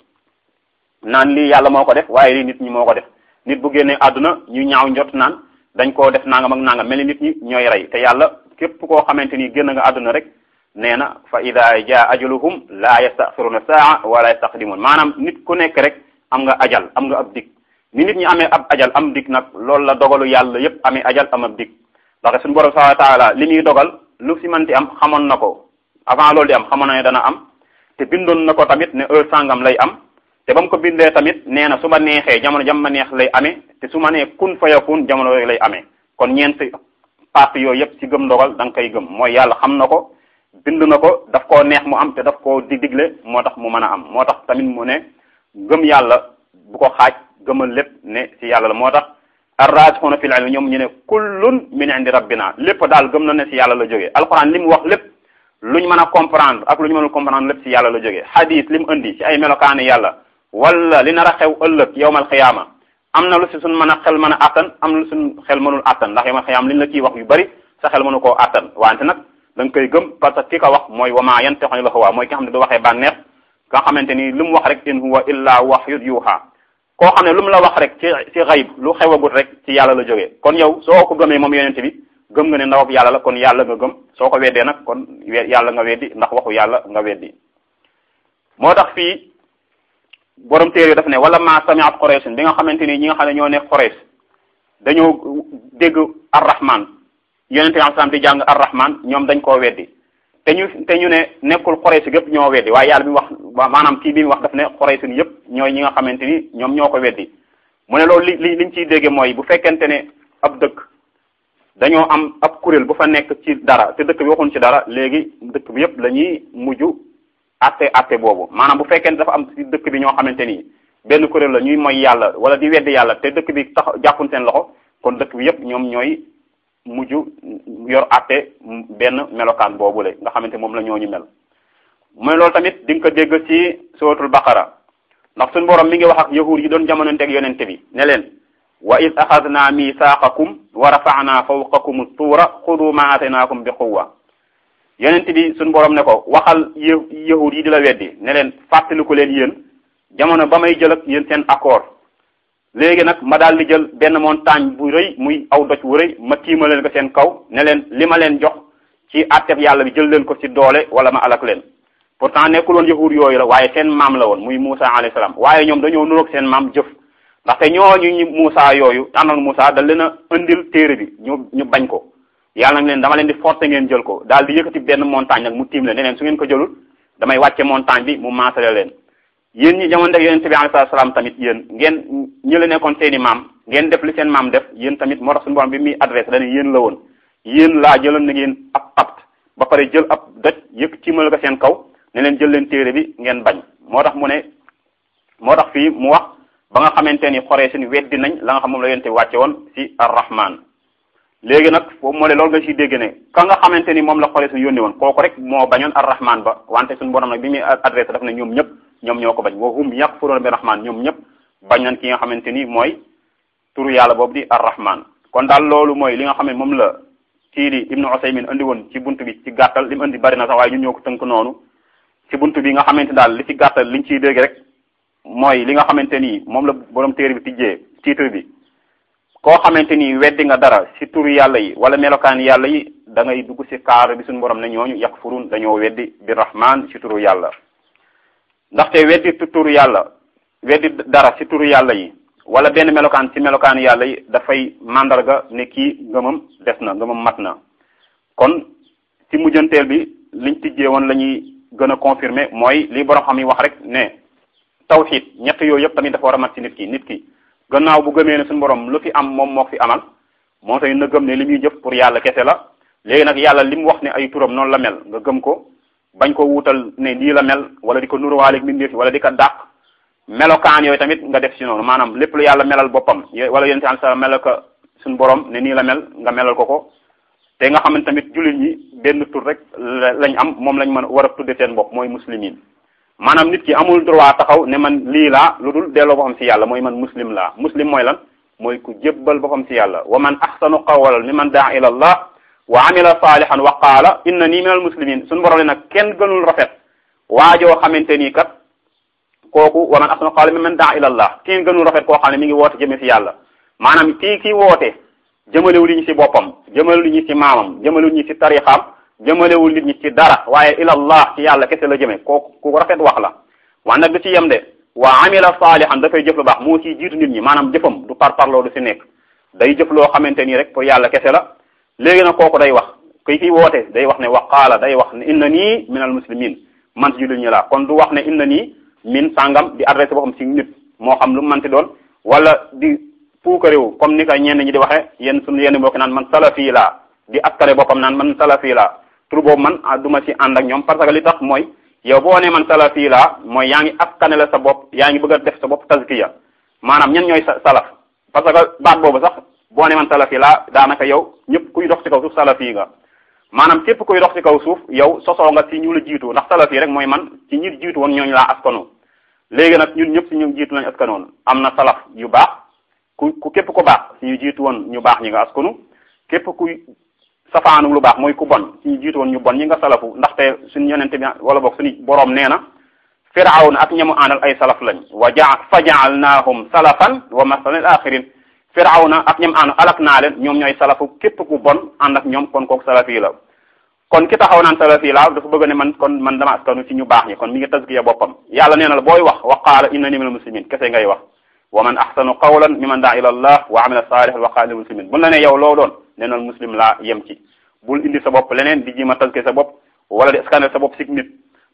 naan lii yàlla moo ko def waaye lii nit ñi moo ko def nit bu génnee àdduna ñu ñaaw njot naan dañ koo def nangam ak nangam mel ni nit ñi ñooy rey te yàlla képp koo xamante ni génn nga àdduna rek nee na fa ida jaa ajaluhum la yastaxiruna saa wala yastaqdimun maanaam nit ku nekk rek am nga ajal am nga ab dig ni nit ñi amee ab ajal am dig nag loolu la dogalu yàlla yépp amee ajal am ab dig ndax suñu borom subhanahu wa taala li muy dogal lu si manti am xamoon na ko avant loolu di am xamoon na ne dana am te bindoon na ko tamit ne heure sangam lay am te ba mu ko bindee tamit nee na su ma neexee jamono jam ma neex lay amee te su ma nee kun fa yakun jamono yooyu lay amee kon ñeenti parti yooyu yëpp ci gëm ndogal da nga koy gëm mooy yàlla xam na ko bind na ko daf koo neex mu am te daf koo dig digle moo tax mu mën a am moo tax tamit mu ne gëm yàlla bu ko xaaj gëmal lépp ne ci yàlla la moo tax arrasixuuna fil ilmi ñoom ñu ne kullun min indi rabbina lépp daal gëm na ne ci yàlla la jógee alquran li mu wax lépp lu ñu mën a comprendre ak lu ñu mënul comprendre lépp ci yàlla la jógee hadith li mu indi ci ay melokaani yàlla wala li nar a xew ëllëg yowmal xiyaama am na lu si suñ mën a xel mën a attan am na lu suñ xel mënul attan ndax yowmal xiyaama li ñu la ciy wax yu bari sa xel mënu koo attan wante nag da nga koy gëm parce que ki ko wax mooy wama yantiqu anil hawa mooy ki nga xam ne du waxee bànneex nga xamante ni lu mu wax rek in huwa illa wahyun yuha koo xam ne lu mu la wax rek ci ci xayb lu xewagut rek ci yàlla la jógee kon yow soo ko gëmee moom yonente bi gëm nga ne ndawab yàlla la kon yàlla nga gëm soo ko weddee nag kon yàlla nga weddi ndax waxu yàlla nga weddi moo tax fii borom téere daf ne wala ma samiat Quraysh bi nga xamante ni ñi nga xam ne ñoo nekk Quraysh dañoo dégg arrahman yonente bi sallam di jàng arrahman ñoom dañ koo weddi te ñu te ñu ne nekkul Quraysh gépp ñoo weddi waaye yàlla bi wax maanaam kii bi mu wax daf ne xoraysin yëpp ñooy ñi nga xamante ni ñoom ñoo ko weddi mu ne loolu li li liñ ciy dégge mooy bu fekkente ne ab dëkk dañoo am ab kuréel bu fa nekk ci dara te dëkk bi waxuñ ci dara léegi dëkk bi yëpp la ñuy mujj atte atte boobu maanaam bu fekkente dafa am ci dëkk bi ñoo xamante ni benn kuréel la ñuy moy yàlla wala di weddi yàlla te dëkk bi tax jàppuñ seen loxo kon dëkk bi yëpp ñoom ñooy mujj yor atte benn melokaan boobu la nga xamante moom la ñooñu mel mu ne loolu tamit di nga ko dégg ci suratul baqara ndax suñu borom mi ngi wax ak yahuud yi doon jamononteeg yonente bi ne leen wa id axadna misaaqakum wa rafa'na fawqakum tuura xudu ma ataynakum bi quwwa yonente bi suñu borom ne ko waxal yahuud yi di la weddi ne leen fàttaliku leen yéen jamono ba may jël ak yéen seen accord léegi nag ma daal di jël benn montagne bu rëy muy aw doj bu rëy ma tiima leen ko seen kaw ne leen li ma leen jox ci atteb yàlla bi jël leen ko ci doole wala ma alak leen pourtant nekkul woon yahuud yooyu la waaye seen maam la woon muy Moussa alayhi salaam waaye ñoom dañoo nuroog seen maam jëf ndaxte ñooñu ñu Moussa yooyu àndoon Moussa da leen a indil téere bi ñu ñu bañ ko yàlla nag leen dama leen di forcer ngeen jël ko daal di yëkkati benn montagne nag mu tiim leen ne leen su ngeen ko jëlul damay wàcce montagne bi mu maasale leen yéen ñi jamono def yonente bi alayhi salaam tamit yéen ngeen ñi la nekkoon seeni maam ngeen def li seen maam def yéen tamit moo tax suñu borom bi muy adressé dañu yéen la woon yéen laa jëloon na ngeen ab papt ba pare jël ab doj yëkk tiimal ko seen kaw ne leen jël leen téere bi ngeen bañ moo tax mu ne moo tax fii mu wax ba nga xamante ni xoree seen weddi nañ la nga xam moom la yonente bi wàcce woon ci ar-rahman léegi nag foofu moo ne loolu nga ciy dégg ne ka nga xamante ni moom la xoree suñu yónni woon kooku rek moo bañoon ar-rahman ba wante suñu borom nag bi muy adressé daf ne ñoom ñëpp ñoom ñoo ko bañ wa hum yakfuruuna bi rahman ñoom ñëpp bañ nañ ki nga xamante ni mooy turu yàlla boobu di ar-rahman kon daal loolu mooy li nga xam ne moom la kii di ibnu Usaymin andi woon ci buntu bi ci gàttal li mu andi bari na sax waaye ñun ñoo ko tënk noonu ci buntu bi nga xamante daal li ci gàttal liñ ciy dégg rek mooy li nga xamante ni moom la borom téere bi tijjee titre bi koo xamante ni weddi nga dara ci turu yàlla yi wala melokaan yàlla yi da ngay dugg ci kaar bi suñu borom ne ñooñu yakfurun dañoo weddi bi rahman ci turu yàlla ndaxte weddi turu yàlla weddi dara ci turu yàlla yi wala benn melokaan ci melokaan yàlla yi dafay mandarga ne kii ngëmam des na ngëmam mat na kon ci mujjanteel bi liñ tijjee woon la ñuy gën a confirmer mooy li borom xam yi wax rek ne tawxid ñett yooyu yëpp tamit dafa war a mat ci nit ki nit ki gannaaw bu gëmee ne suñu borom lu fi am moom moo fi amal moo tax na gëm ne li muy jëf pour yàlla kese la léegi nag yàlla li mu wax ne ay turam noonu la mel nga gëm ko bañ ko wuutal ne lii la mel wala di ko nuruwaaleeg mbindeef wala di ko dàq melokaan yooyu tamit nga def ci noonu maanaam lépp lu yàlla melal boppam wala yéen si sa melal ko suñu borom ne nii la mel nga melal ko ko te nga xam ne tamit jullit ñi benn tur rek lañ am moom lañ mën a war a tudde seen bopp mooy muslimin maanaam nit ki amul droit taxaw ne man lii laa lu dul delloo boppam ci yàlla mooy man muslim laa muslim mooy lan mooy ku jébbal boppam ci yàlla wa man ahsanu qawlan mimman daa ila allah wa amila salihan wa qaala inna nii minal muslimin suñu borom ne nag kenn gënul rafet waajoo xamante nii kat kooku wa man ahsanu qawlan mimman daa ila allah kenn gënul rafet koo xam ne mi ngi woote jëme ci yàlla maanaam kii kii woote jëmalewul nit ñi ci boppam jëmalewul nit ñi ci maamam jëmalewul nit ñi ci tarixaam jëmalewul nit ñi ci dara waaye ilallah ci yàlla kese la jëme kooku ku rafet wax la waaye nag du ci yem de wa amila saalihan dafay jëf lu baax moo ciy jiitu nit ñi maanaam jëfam du par parloo du ci nekk day jëf loo xamante nii rek pour yàlla kese la léegi nag kooku day wax kuy kiy woote day wax ne wa qaala day wax ne inna nii min al muslimin man ci jullit ñi la kon du wax ne inna nii min sàngam di adressé boppam ci nit moo xam lu mu manti doon wala di puukaréew comme ni ko ñenn ñi di waxe yéen suñu yenn mbokki naan man salafi laa di askare boppam naan man salafi laa tur boobu man du ma ci ànd ak ñoom parce que li tax mooy yow boo nee man salafi laa mooy yaa ngi askane la sa bopp yaa ngi bëgg a def sa bopp tazkiya maanaam ñen ñooy salaf parce que baat boobu sax boo nee man salafi laa daanaka yow ñëpp kuy dox ci kaw suuf salafi nga maanaam képp kuy dox ci kaw suuf yow sosoo nga ci ñu la jiitu ndax salafi rek mooy man ci ñi jiitu woon ñooñu laa askano léegi nag ñun ñëpp ci ñu jiitu lañ askanoon am na salaf yu baax ku ku képp ku baax ci ñu jiitu woon ñu baax ñi nga askanu képp kuy safaanu lu baax mooy ku bon ci ñu jiitu woon ñu bon ñi nga salafu ndaxte suñu yonente bi wala boog suñu boroom nee na firawna ak ñamu àndal ay salaf lañ wa ja fa jaalnaahum salafan wa masalan lil axirin firawna ak ñam ànd alak naa leen ñoom ñooy salafu képp ku bon ànd ak ñoom kon kooku salafi la kon ki taxaw naan salafi la dafa bëgg ne man kon man dama askanu ci ñu baax ñi kon mi ngi tazkiya boppam yàlla nee na la booy wax wa qaala innani minal muslimin kese ngay wax wa man ahsanu qawlan mimman daa ila allah wa amila salihan wa qaala muslimin bu la ne yow loo doon nee na muslim laa yem ci bul indi sa bopp leneen di jima tazkiya sa bopp wala di scanner sa bopp sig nit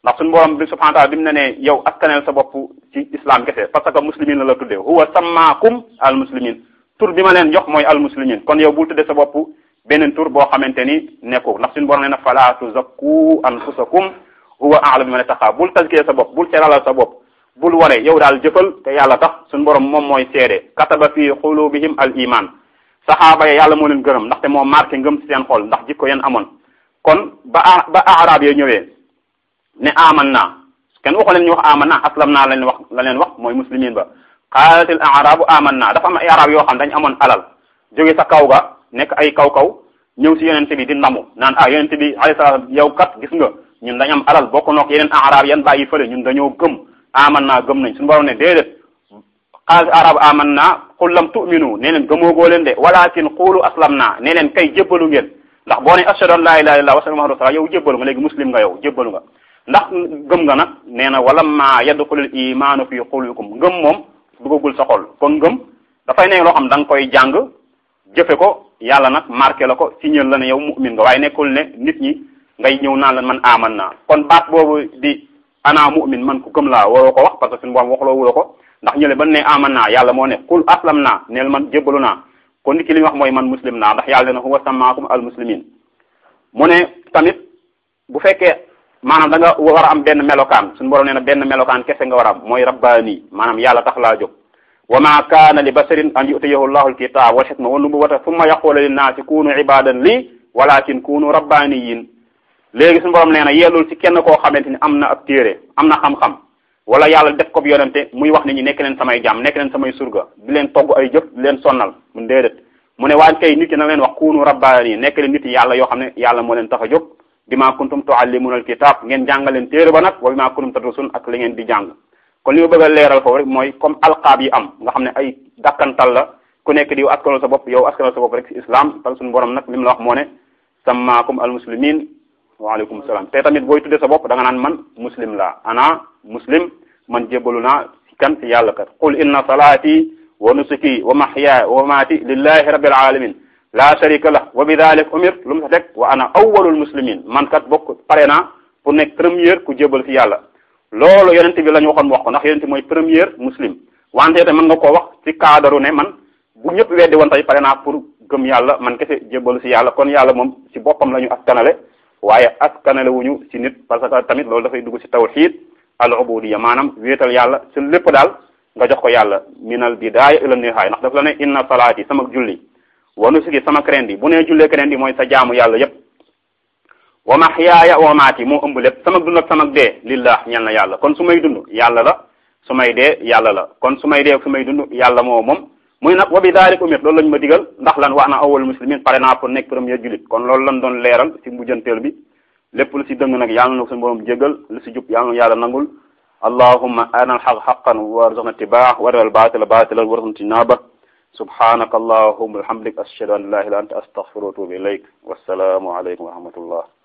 ndax suñu borom bi subhanahu wa taala bi mu ne ne yow askaneel sa bopp ci islam kese parce que muslimin la la tuddee huwa sammaakum al muslimin tur bi ma leen jox mooy al muslimin kon yow bul tuddee sa bopp beneen tur boo xamante ni nekkul ndax suñu borom nee na fala tuzakku anfusakum huwa a'lamu bi man ittaqa bul tazkiyee sa bopp bul seeralal sa bopp bul wane yow daal jëfal te yàlla tax suñu borom moom mooy seede kataba fi xulubihim al iman saxaaba ya yàlla moo leen gërëm ndaxte moo marqué ngëm ci seen xol ndax jikko yeen amoon kon ba ba arab ya ñëwee ne aman naa kenn waxu leen ñu wax aman naa aslam naa la leen wax la leen wax mooy muslimin ba qaalatil arabu aman naa dafa am ay arab yoo xam dañ amoon alal jóge sa kaw ga nekk ay kaw-kaw ñëw si yonente bi di ndamu naan ah yonente bi alayhi salaam yow kat gis nga ñun dañ am alal bokk nook yeneen arab yan bàyyi fële ñun dañoo gëm aman naa gëm nañ suñu borom ne déedéet qaalatil arabu aman naa qul lam tu'minu nee leen gëmoogoo leen de walakin qulu aslam naa nee leen kay jébbalu ngeen ndax boo ne ashhadu an la ilaha illallah wa sallam muhammadu rasulullah yow jébbalu nga léegi muslim nga yow jébbalu nga ndax gëm nga nag nee na wala ma yadxulul imaanu fi qulubikum ngëm moom dugagul sa xol kon ngëm dafay nekk loo xam da nga koy jàng jëfe ko yàlla nag marqué la ko signal la ne yow mu'min nga waaye nekkul ne nit ñi ngay ñëw naan la man aman naa kon baat boobu di ana mu'min man ku gëm laa waroo ko wax parce que suñu borom waxloo wula ko ndax ñële ban ne aman naa yàlla moo ne qul aslam naa neel man jébbalu naa kon nit ki li ñu wax mooy man muslim naa ndax yàlla ne huwa samaakum al muslimin mu ne tamit bu fekkee maanaam da nga war a am benn melokaan suñu borom nee na benn melokaan kese nga war a am mooy rabbaani maanaam yàlla tax laa jóg wa ma kaana li basarin an yutiyahu llahu alkitab wal xikma wa nubuwata thumma yaqula linnaasi kunu ibadan lii walakin kunu rabbaniyin léegi suñu borom nee na yellul ci kenn koo xamante ni am na ab téere am na xam-xam wala yàlla def ko yonente muy wax nit ñi nekk leen samay jaam nekk leen samay surga di leen togg ay jëf di leen sonnal mun déedéet mu ne waaye kay nit ki na leen wax kunu rabbani nekk leen nit yàlla yoo xam ne yàlla moo leen tax a jóg bima kuntum tuallimuna alkitab ngeen jàngaleen téere ba nag wa bima kuntum tadrusun ak li ngeen di jàng kon li ma bëgg a leeral foofu rek mooy comme alqaab yi am nga xam ne ay dakkantal la ku nekk di yow askanal sa bopp yow askanal sa bopp rek ci islam tal suñu borom nag li mu la wax moo ne sammaakum almuslimin waaleykum salaam te tamit booy tudde sa bopp da nga naan man muslim la ana muslim man jébbalu naa ci kan ci yàlla kat qul inna salaati wa nusuki wa mahyaaya wa mamaati lillahi rabbil alamin la sharika lah wa bi dalik umir lu mu sa teg wa ana awwalul muslimin man kat bokk pare naa pour nekk première ku jébal ci yàlla loolu yonent bi la ñu waxoon wax ko ndax yonent mooy première muslim wante te mën nga koo wax ci cadre ne man bu ñëpp weddi woon tey pare naa pour gëm yàlla man kese jébalu ci yàlla kon yàlla moom ci boppam la ñu askanale waaye askanale wuñu ci nit parce que tamit loolu dafay dugg ci tawhid al ubudiyya maanaam wéetal yàlla ci lépp daal nga jox ko yàlla minal bidaaya ila nihaaya ndax daf la ne inna salaati sama julli wa nusuki sama krendi bu nee jullee krendi mooy sa jaamu yàlla yépp wa mahyaaya wa mamaati moo ëmb lépp sama dund ak sama dee lillah ñel na yàlla kon su may dund yàlla la su may dee yàlla la kon su may dee su may dund yàlla moo moom muy nag wa bi daalik umir loolu lañ ma digal ndax lan wax na awwal muslimin pare naa pour nekk premier julit kon loolu lañ doon leeral ci mujjanteel bi lépp lu ci dëng nag yàlla na ko suñu borom jégal lu ci jub yàlla na yàlla nangul allahumma arina alxaq xaqan warzuqna ittibaa wa arina albatila batilan warzuqna ijtinaba subhanaka allahumma wa bihamdik ashhadu an la ilaha illa anta astaghfiruka wa atubu ilayk wassalamu alaykum wa rahmatullah